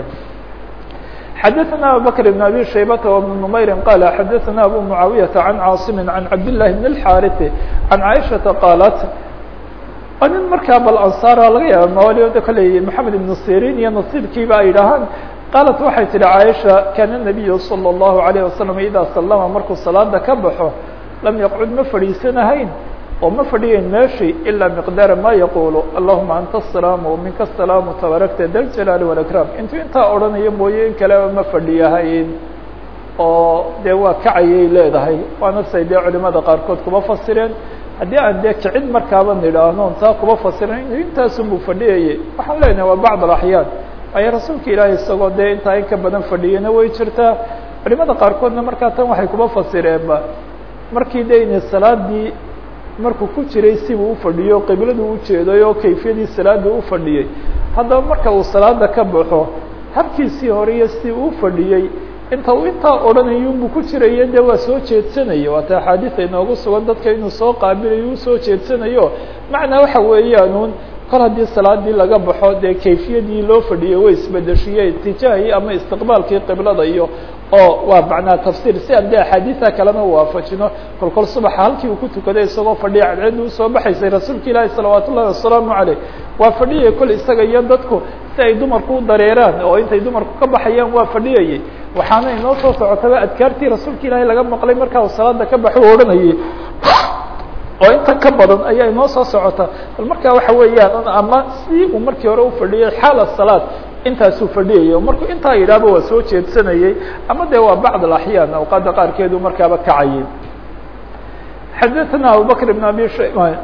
S1: xdثna abubكر بن abي شhaybة وبن نmayr qال xadثna abu معaaوiyaةa عan cاaصم عan cabd للhi بن الxاrث عan caiشhaةa qاalat nin markaa bal ansaar laga yaaba mawaliyooda kolley mحamed iبن sirin iyo nasiibkiiba ay dhahaan qaalat waxay tihi caaisha kana النabiyu slى الlahu عalيه wasalam idaa salama markuu salaada ka baxo lam yaqcud ma fadhiisanahayn oo ma fadhiyayn meeshii ilaa miqdaara ma yaqulu allahuma anta asalaamu waminka asalaamu tabarakta da ljalaali wاlakram intuu intaa odhanayo mooye in kaleba ma fadhiyahayn oo dee waa kacayay leedahay waana say dee culimada qaarkood kuma fasireen haddii aan dee kicid markaaba nidhaahno taa kuma fasiren intaasunbuu fadhiyayay waxaan leenahay waa bacd alaxyaan waayo rasuulka ilaahay isagoo dee intaa in ka badan fadhiyana way jirtaa culimada qaarkoodna markaa tan waxay kuma fasireenba markii de ina salaadii markuu ku jiray sibuu ufadhiyo qibladu ujeeday oo kayfiyadii salaada u fadhiyey haddaba marka uu salaada ka baxo habkiisii hore iyo si uu fadhiyey inta uu intaa odhanayunbuu ku jiraya de waa soo jeedsanaya waata axaadiis inoogu sugan dadka inuu soo qaabilayo u soo jeedsanayo macnaa waxa weeyaanuun kol haddii salaadii laga baxo dee kayfiyadii loo fadhiyey way isbedeshiye itijaahii ama istiqbaalkii qiblada iyo oo waa macnaa tafsiir si aan de axaadiisa kalena waafajino kol kol subaxa halkii uu ku tukaday isagoo fadhiya cadceedda usoo baxaysay rasuulka ilaahi salawaat ullahi wasalaamu caleyh waa fadhiyay kol isaga iyo dadku si ay dumarku u dareeraan oo intay dumarku ka baxayaan waa fadhiyayay waxaana inoo soo socotaba adkaartii rasuulka ilaahi laga maqlay markaa uu salaada ka baxo u odhanayay oo inta ka badan ayaa inoo soo socota bal markaa waxa weeyaan ama si uu markii hore ufadhiyay xaala salaad intaasuu fadhiyayay markuu intaa yidhaahba waa soo jeedsanayey ama de waa bacd alaxyaan awqaada qaarkeedu markaaba kacayay xadaثna abubakr بn abi shayba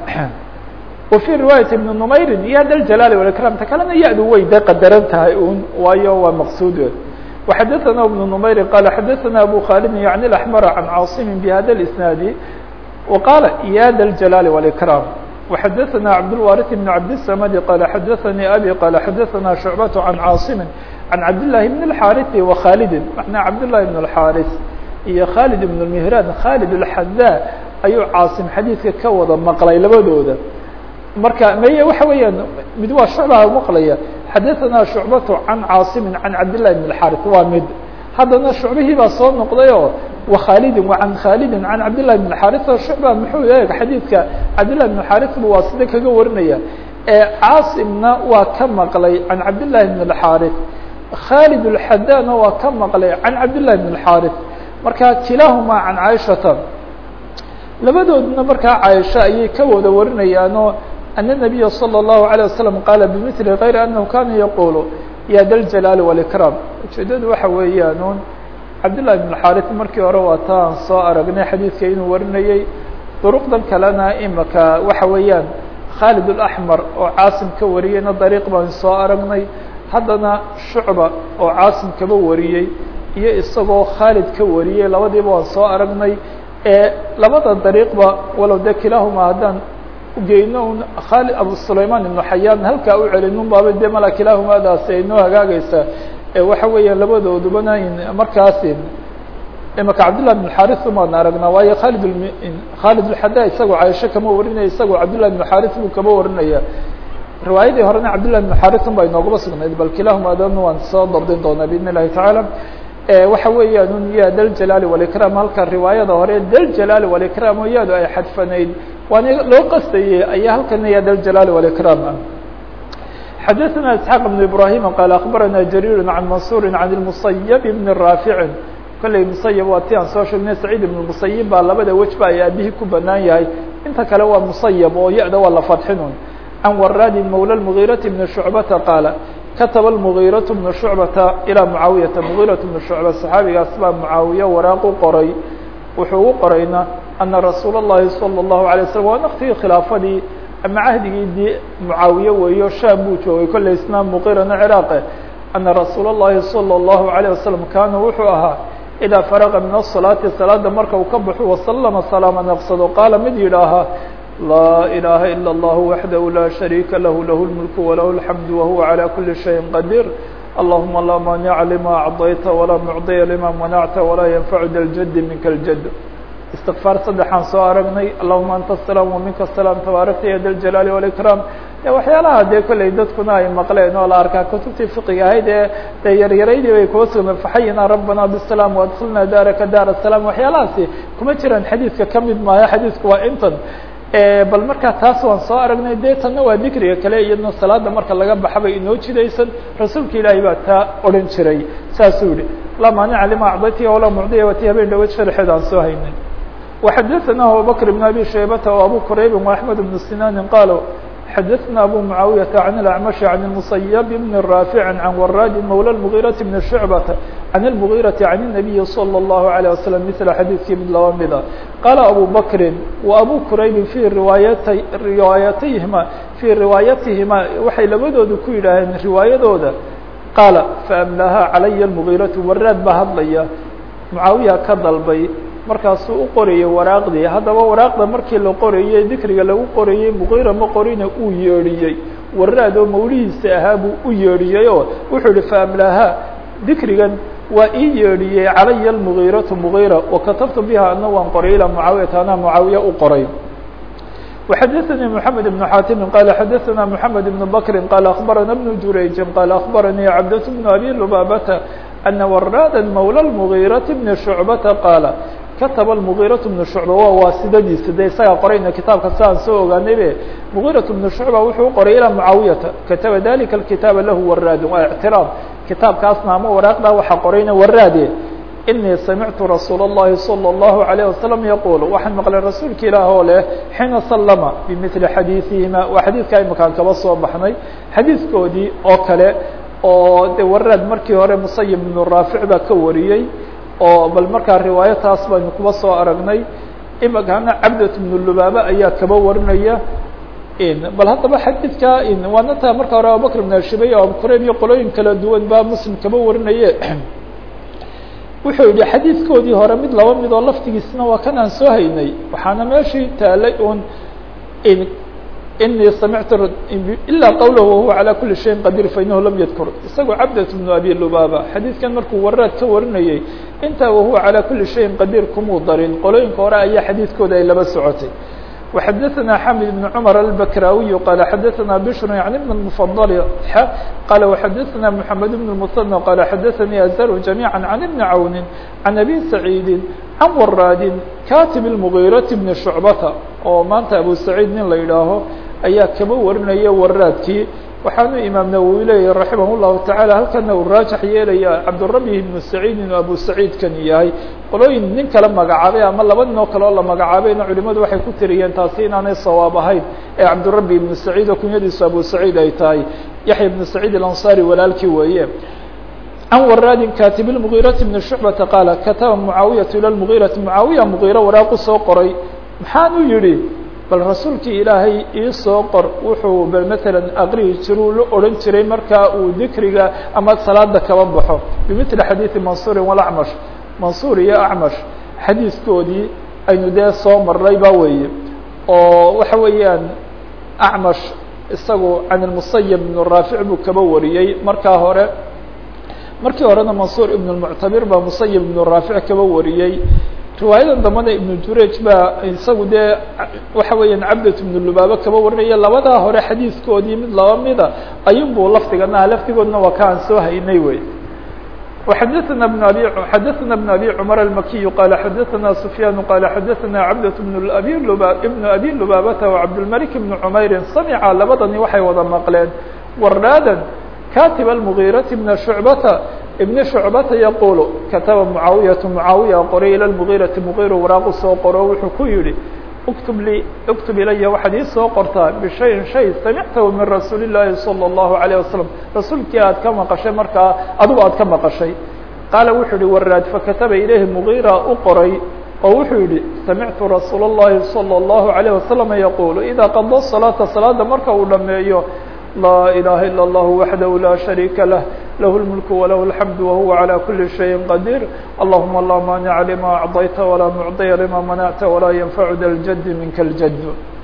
S1: وفي riwaayaة بn نmayri ya da ljalaali واإكram ta kalena ya-du way de qadaran tahay un waayo waa maqsuud وxadaثna بن نmayri qal xadaثna abu khalid yaعni الأحmr عan cاaصm bhada الإsناad وqاl ya da الجلال والإكرام وxadaثna cabdالوارث بن cabdالسمد qال xadaثnي abي qال xadaثna شhuعبة عan cاaصم عan cabdاللahi بن الحاrث وkhاlد معنaa cabdاللahi بن الحاrث iyo khالد بن المهrاn khالد الحdا ayuu cاaصم xadيiثka ka wada maqlay labadooda marka meye waxa weeyaan mid waa shucbaa maqlaya xadaثna شhuعbaة عan cاaصم عan cabdاللahi بن الحاrث waa mid haddana shucbihii baa soo noqday oo وkhاldi وعan khاldi عan cabdاللahi بن الحاrث shucba muxuu eeg xadiidka cabdاللahi بن الحاrث bu waa sida kaga warinaya ee cاaصمna waa ka maqlay عan cabdاللahi بن الحاrث khاlد الحdاna waa ka maqlay عan cabdاللahi بن الحاrث marka kilahma عan caiشhaةa labadoodna markaa caaisha ayay ka wada warinayaanoo أن النبي صلى الله عليه وسلم qال بمثل غير أنه kana يقول ya da الجلال والإكرام ujeedadu waxa weeyaan cabdاللahi بن الحاrث markii hore waa ta aan soo aragnay xadiidka inuu warinayey duruqdan kalena imaka waxa weeyaan khالد الأحمر oo cاaصم ka wariyeyna dariiq baan soo aragnay haddana shucba oo cاaصم kaba wariyey iyo isagoo khaalid ka wariyey labadiiba waan soo aragnay ee labada dariiqba walow de kilahuma haddaan ugeyno un khaalid abu sulayman ibnu xayaan halkaa u celinun baaba de mala kilahumadaasi ay noo hagaagaysaa ee waxa weeyaan labadoodubana markaasi imaka cabdillah bn xaris umaan aragnaa waayo khalid khaalid lxada isagoo caaisho kama warinaya isagoo cabdillah bn xaris buu kama warinaya riwaayadii horena cabdillah bn xarisun baa inoogaba sugnayd bal kilahumadan waan soo dabdin doonaa biidn illahi tacaala waxa weeyaan un ya daljalaali walikram halka riwaayada hore daljalaali walikram oo yaadu ay xadfanayd waana loo qastayey ayaa halkana ya daljalaali walikram ah xadaثna isxaaq بn ibrahim qaal akbarana jariir can mansuri can اmusayb bn raafici kolley musayb waa ti aan soo sheegnay saciid ibn musayib baa labada wejba ay aabihii ku banaan yahay inta kale waa musayb oo ya-da waa la fadxinun can waraadin mawla mgiiraةi bni shucbata qaala kataba المغيرة بن شhuعبةa ilىa معaaوiyةa مغيرة بن شhuعبة صxaabigaas baa معaawiye waraaq u qoray wuxuu u qorayna أنa رasuul الlahi صلى الlaهu عليه وسلم waa naftigii khilaafadii ama cahdigii dii معaawiye weeyo sham buu joogay kolley isna mqirana cراaqe أنa rasuul الlahi صلى الlaهu عليه وسلم kaana wuxuu ahaa إdaa فرغa min الصلاaةi salaada marka uu ka baxo وasلمa سلاama نqsado qaala mid yidhaaha لا إله إلا الله وحده لا شريك له له الملك وله الحمد وهو على كل شيء قدير اللهم لا مانع لما أعطيت ولا معطي لما منعت ولا ينفع ذا الجد منك الجد استغفاar saddexaan soo aragnay اللهuma أنت السلام ومinka السلام تبaaركta ya ذا الجلال والإكرام waxyaalaha dee kolley dadkuna ay maqleen oo la arkaa kutubtii fiqiga ahayd ee dee yaryaraydii bay kuwa sugna faxayina rabbana bالسلام وadkilna daaraka daar السلام waxyaalahaasi kuma jiraan xadiidka kamid maayo xadiidku waa intan bal markaa taas waan soo aragnay dee tanna waa dikriga kale iyadna salaada marka laga baxabay inoo jidaysan rasuulka ilaahay baa taa odhan jiray saasuu yihi laa maanica lima acdaytiya walaa mucdiya wati habeen dhaweed sharxeed aan soo haynay وxadaثna abubakr بn abi shaybata وabu qurayb وaحmed بn sinani qaalo xadaثna abu muعaawiyaةa عan الأعmaشh عan المصyب بn rاafiع عan waraadi mawlى المغيرة بn شhuعبة عan المغيرة عan النabiyi صلى الlaهu عليه وسلم mثل xadiidkii mid laba mida qaala abu bakri وabu quraybi fي riwaayata riwaayatayhima fii riwaayatihima waxay labadooda ku yidhaaheen riwaayadooda qaala faamlaha calaya المغيرaةu waraad baa hadlaya mucaawiya ka dalbay markaasuu u qorayey waraaqdii haddaba waraaqda markii la qorayey dikriga lagu qorayey muqira ma qorina uu yeedhiyey waraad oo mawlihiisa ahaa buu u yeedhiyey oo wuxuu yihi faamlaha dikrigan waa ii yeedhiyey calaya almugiiratu mugiira wakatabtu biha ana waan qoray ilaa mucaawiyata anaa mucaawiya u qoray وxadثnي محamed بن xاtimi qال xadثna محamed بن bkri qال أخbarana بن jurayji qال أخbaranii cabdة بن abi lubabata أna waraada mawlى المغيرaةi بn شhuعbata qaala kataba المغيرaة بن شhuعبة waa waasidadiisa de isagaa qorayna kitaabka si aan soo ogaanay be مغيرaة بن شhuعبة wuxuu qoray ilى معaawiyata kataba dalika الkitaaba lahu waraad waa اعtiraab kitaabkaasna ama waraaqda waxa qorayna waraade inii samictu rasuul الlahi salى الlahu عalيه wasalam yaquul waxaan maqlay rasuulka ilaah oo leh xiina salama bimili xadiiثihima waa xadiidka imakaan kaba soo baxnay xadiidkoodii oo kale oo de waraad markii hore musayib ibnu raafic baa ka wariyey oo bal markaa riwaayataas baynu kuba soo aragnay imikana cabdat ibnu lubaaba ayaa kaba warinaya bal haddaba xadiidka waana taa marka hore abubakr ibn ashibay o abukurayb iyo qolooyin kala duwan baa muslim kaba warinaye wuxuu yihi xadiidkoodii hore mid laba mid oo laftigiisna waa kan aan soo haynay waxaana meeshii taalay un inii samictu ilaa qawlah wahuwa calى kuli shayin qadir fainahu lam yadkur isagoo cabdat bnu abi lubaaba xadiidkan markuu waraad ka warinayey intaa wahuwa calى kuli shayin qadir kumuu darin qolooyinka hore ayaa xadiidkooda ay laba socotay وxadثna xamid بن cmر البkrاwiي qال xadثna bشhr عن بن المفضل qال وxadثna محamed بن المثنى qال xadثnي أزر جميعا عن بن عون عن أbي سعيid عن wrاad katب المغيرة بن شhuعبة oo maanta أbو سعيid nin la yidhaaho ayaa kaba warinaya waraadkii waxaanu imaam nawwi leeyahy raximah الlahu taعalى halkana uu raajax yeelaya cabdالrabi ibnu saciidin oo abu saciidkan yahay qolooyin nin kala magacaabay ama laba nin oo kale oo la magacaabayna culimadu waxay ku tiriyeen taasi inaanay sawaab ahayn ee cabdالrabi ibnu saciid oo kunyadiisu abu saciid ay tahay yaxya ibnu saciid alanصari walaalkii weeye can waraadin katib الmغيرaةi بn شhuعbata qaala kataba mucaawiyaةu ilى mغيرaةi mucaawiya mغيre waraaqu soo qoray maxaanu yihi bal rasuulkii ilaahay iisoo qor wuxuu bal matalan aqrihi jiruu la odhan jiray markaa uu dikriga ama salaada kaba baxo bimili xadiidi mansuurin walacmash mansuur iyo acmash xadiiskoodii aynu dee soo marnay ba weeye oo waxa weeyaan acmash isagu can ilmusayib ibn raafic buu kaba wariyey markaa hore markii horena mansuur ibn lmuctabir baa musayib ibnu raafic kaba wariyey riwaayadan dambana ibnu juraj baa isagu dee waxa weeyaan cabdat ibnu lubaaba kaba warinaya labadaa hore xadiidkoodii mid laba mida ayunbuu lafdigana laftigoodna waa ka aan soo haynay wey وxadثna بن abي xadثna بن abي cmر المkiي qال xadثna سفyاn qال xadثna cabdة بن abi بن abi lubaabata وcabdالملك بن cmayri samca labadani waxay wada maqleen waraada katib المغيرaةi بن شhuعbata بن شhuعbata yaqul kataba mعaawiyaة mعaawiya qoray ilى المغيرaةi مغيr waraaqu soo qoro wuxuu ku yihi اktub lii اktub ilaya waxaad ii soo qortaa bishayin shay samictahu min rasuuli الlahi salى الlahu عalيه wasalam rasuulkii aad ka maqashay markaa adigu aad ka maqashay qaala wuxuu yihi waraad fakataba ilayhi mugiira u qoray oo wuxuu yihi samictu rasuul الlahi salى الlahu عalيه wasalam yaqulu ida qada salaata salaada marka uu dhameeyo laa ilaha ilا اllah waxdahu la shariika lah lahu اlmulku walahu اlxamdu wahuwa عalى kuli shayin qadiir allahuma la maanica lima acطayta walaa mucطiya lima manacta walaa yanfacu da ljadi minka اljad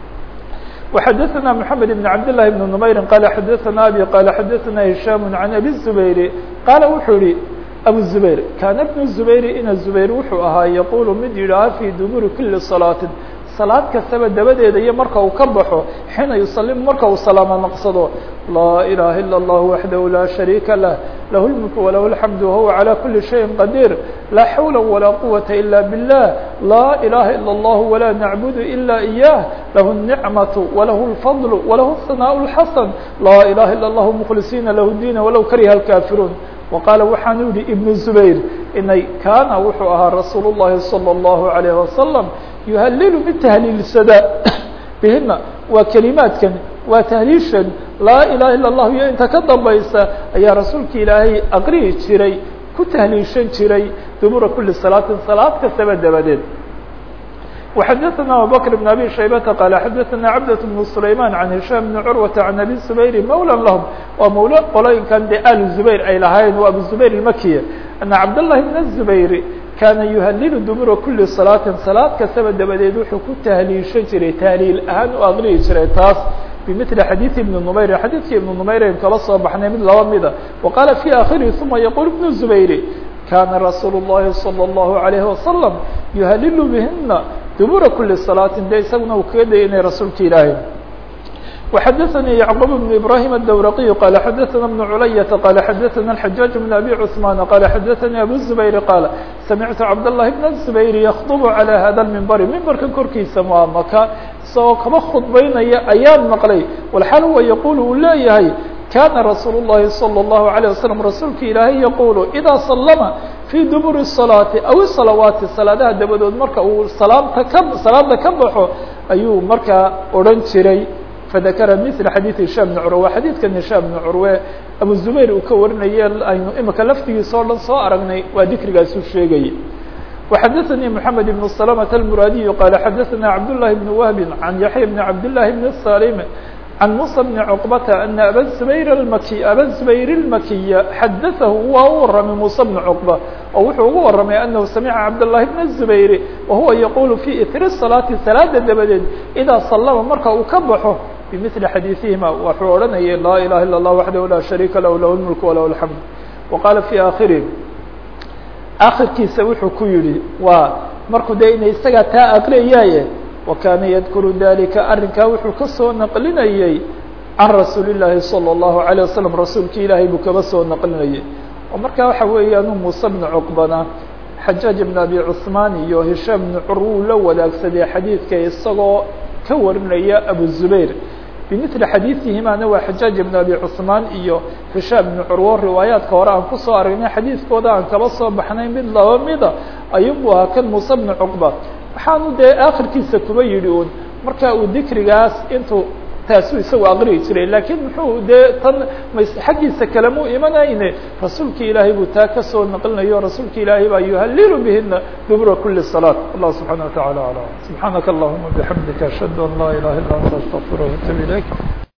S1: وxadثna mحamed بn cabd لlahi بn نmayri qala xadaثna abi qala xadaثna hisham عan abi الزubayr qaala wuxuu yihi abu الزubayr kaana bn الزubayr ina زubayr wuxuu ahaa yaqulu mid yidhaaha fi duburi kuli salaatin salaad kastaba dabadeeda iyo marka uu ka baxo xiina yusalimu marka uu salaamo naqsado laa ilaha ilا اllah waxdahu la shariika lah lahu اlmulku walahu اlxamdu wahuwa عalى kuli shayin qadiir laa xawla walaa quwata ila biاllah laa ilaha ilا اllah walaa nacbudu ila إiyah lahu الnicmaةu walahu اlfadl walahu الثanaaء الxasan laa ilaha ilا اllah mkhlisiina lahu diina walow kariha اlkaafiruun وqaala waxaanu yihi ibn zubayr inay kaana wuxuu ahaa rasuul الlahi salى الlahu عalيه wasalam yuhalilu mid tahliilsada bihina waa kelimaadkan waa tahliishan laa ilaha ilا الlah iyo inta ka dambaysa ayaa rasuulka ilaahay aqrihi jiray ku tahliishan jiray dubura kuli salaatin salaad kastaba dabadeed وxadثna abubكر بن abي شhaybةa qال xadثna cabdة بن سlayman عan هisham بn curwaةa عan abi زubayr mawlى lahm waa mawlo qolooyinkan de al زubayr ay lahayn waa abu زubayr الmakiya أna cabdالlahi بn الزubayr kaana yuhalilu dubura kuli salaatin salaad kastaba dabadeed wuxuu ku tahliishan jiray tahliil ahaan u aqrihi jiray taas bimili xadiiثi ibn نmayr xadiidkii ibn نmayr ayn kala soo baxnay mid laba mida وaqaala fي akhirihi ثuma yaqul ibn زubayr kana rasuul الlahi salى الlahu عalيه wasalam yuhalilu bihina dubura kuli salaatin de isaguna uu kaga dayay inay rasuulka ilaahay وxadثnي yعqوب بن إبراهيم الdwرقي qال xadثna بن عlyة qال xadثna الحجاج بن أbي cثمان qال xadثnي أbو الزبير qال سمعت cabdاللahi بن الزبير يkطب عalى hada المنبر mimbrka korkiisa waa maka isagoo kaba khudbaynaya ayaan maqlay وlxaal huwa yqul uu leeyahay kana rasuul الlahi صلى الlaه عليه وسلم rasuulka ilaahay yqul إdا صلma في dubur الصلاaةi aw الصلawaati salaadaha dabadood marka uu salaamta ka salaada ka baxo ayuu markaa odhan jiray fadakara mila xadiid hishaam bn curwe waa xadiidkan hishaam bn curwe abu zubayr uu ka warinaye aynu imika laftigiisa o dhan soo aragnay waa dikrigaasu sheegayay وxadثnي محamed بن سلمة المrاadiي qال xadثna cabdاللahi بن وهب عan yaحyى بن cabdاللahi بن الصاlm عن موسى بن عقبة أن أbا زبير المkي أbا زبير المkية xadثه waa u waramay موسى بن عقبة oo wuxuu ugu waramay أنه سمعa cabداللahi بن الزبير وهuوa يقول في إثر الصلاaةi saلاada dabadeed إdا صلma marka uu ka baxo بمثل xadيiثihima wuxuu odhanayay لا إله إلا الله وحده لا شhريكa لh لh الملك وله الحمد وqاaل في آخره آkخirkiisa wuxuu ku yihi waa markuu de ina isagaa taa aqriyaaye وkاna ydkر ذلika arinkaa wuxuu kasoo نqlinayey عan رasuuل اللahi صلى الله عليه وسلم rasuulki ilaahay buu kaba soo نqlinayay oo markaa waxa weeyaan muسى بن cقبana xajaaج بن أbي cثmaan iyo هishام بن cur wuu la wadaagsaday xadiidka isagoo ka warinaya أبو زبير بمثل xadiiثihimana waa xajaaج بن أbي cثmaan iyo هishام بن curwo riwaayaadka hore aan kusoo aragnay xadiidkooda aan kaba soo baxnay mid laba mida ayubu ahaa kan muسى بن cقبة waxaanu dee akhirkiisa kuba yidhi un marka uu dikrigaas intuu taasuu isagu aqriyi jiray lakiin muxuu dee tan xaggiisa kalemu imanayne rasuulka ilaahay buu taa kasoo naqlinayo rasuulka ilaahay baa yuhalilu bihina dubura kuli صلاة allah subحaanaه وataعalى aعlam subحaanaka اllahuma bحamdika ashhadu an laa ilaha illa anta astغfir وatub ilayk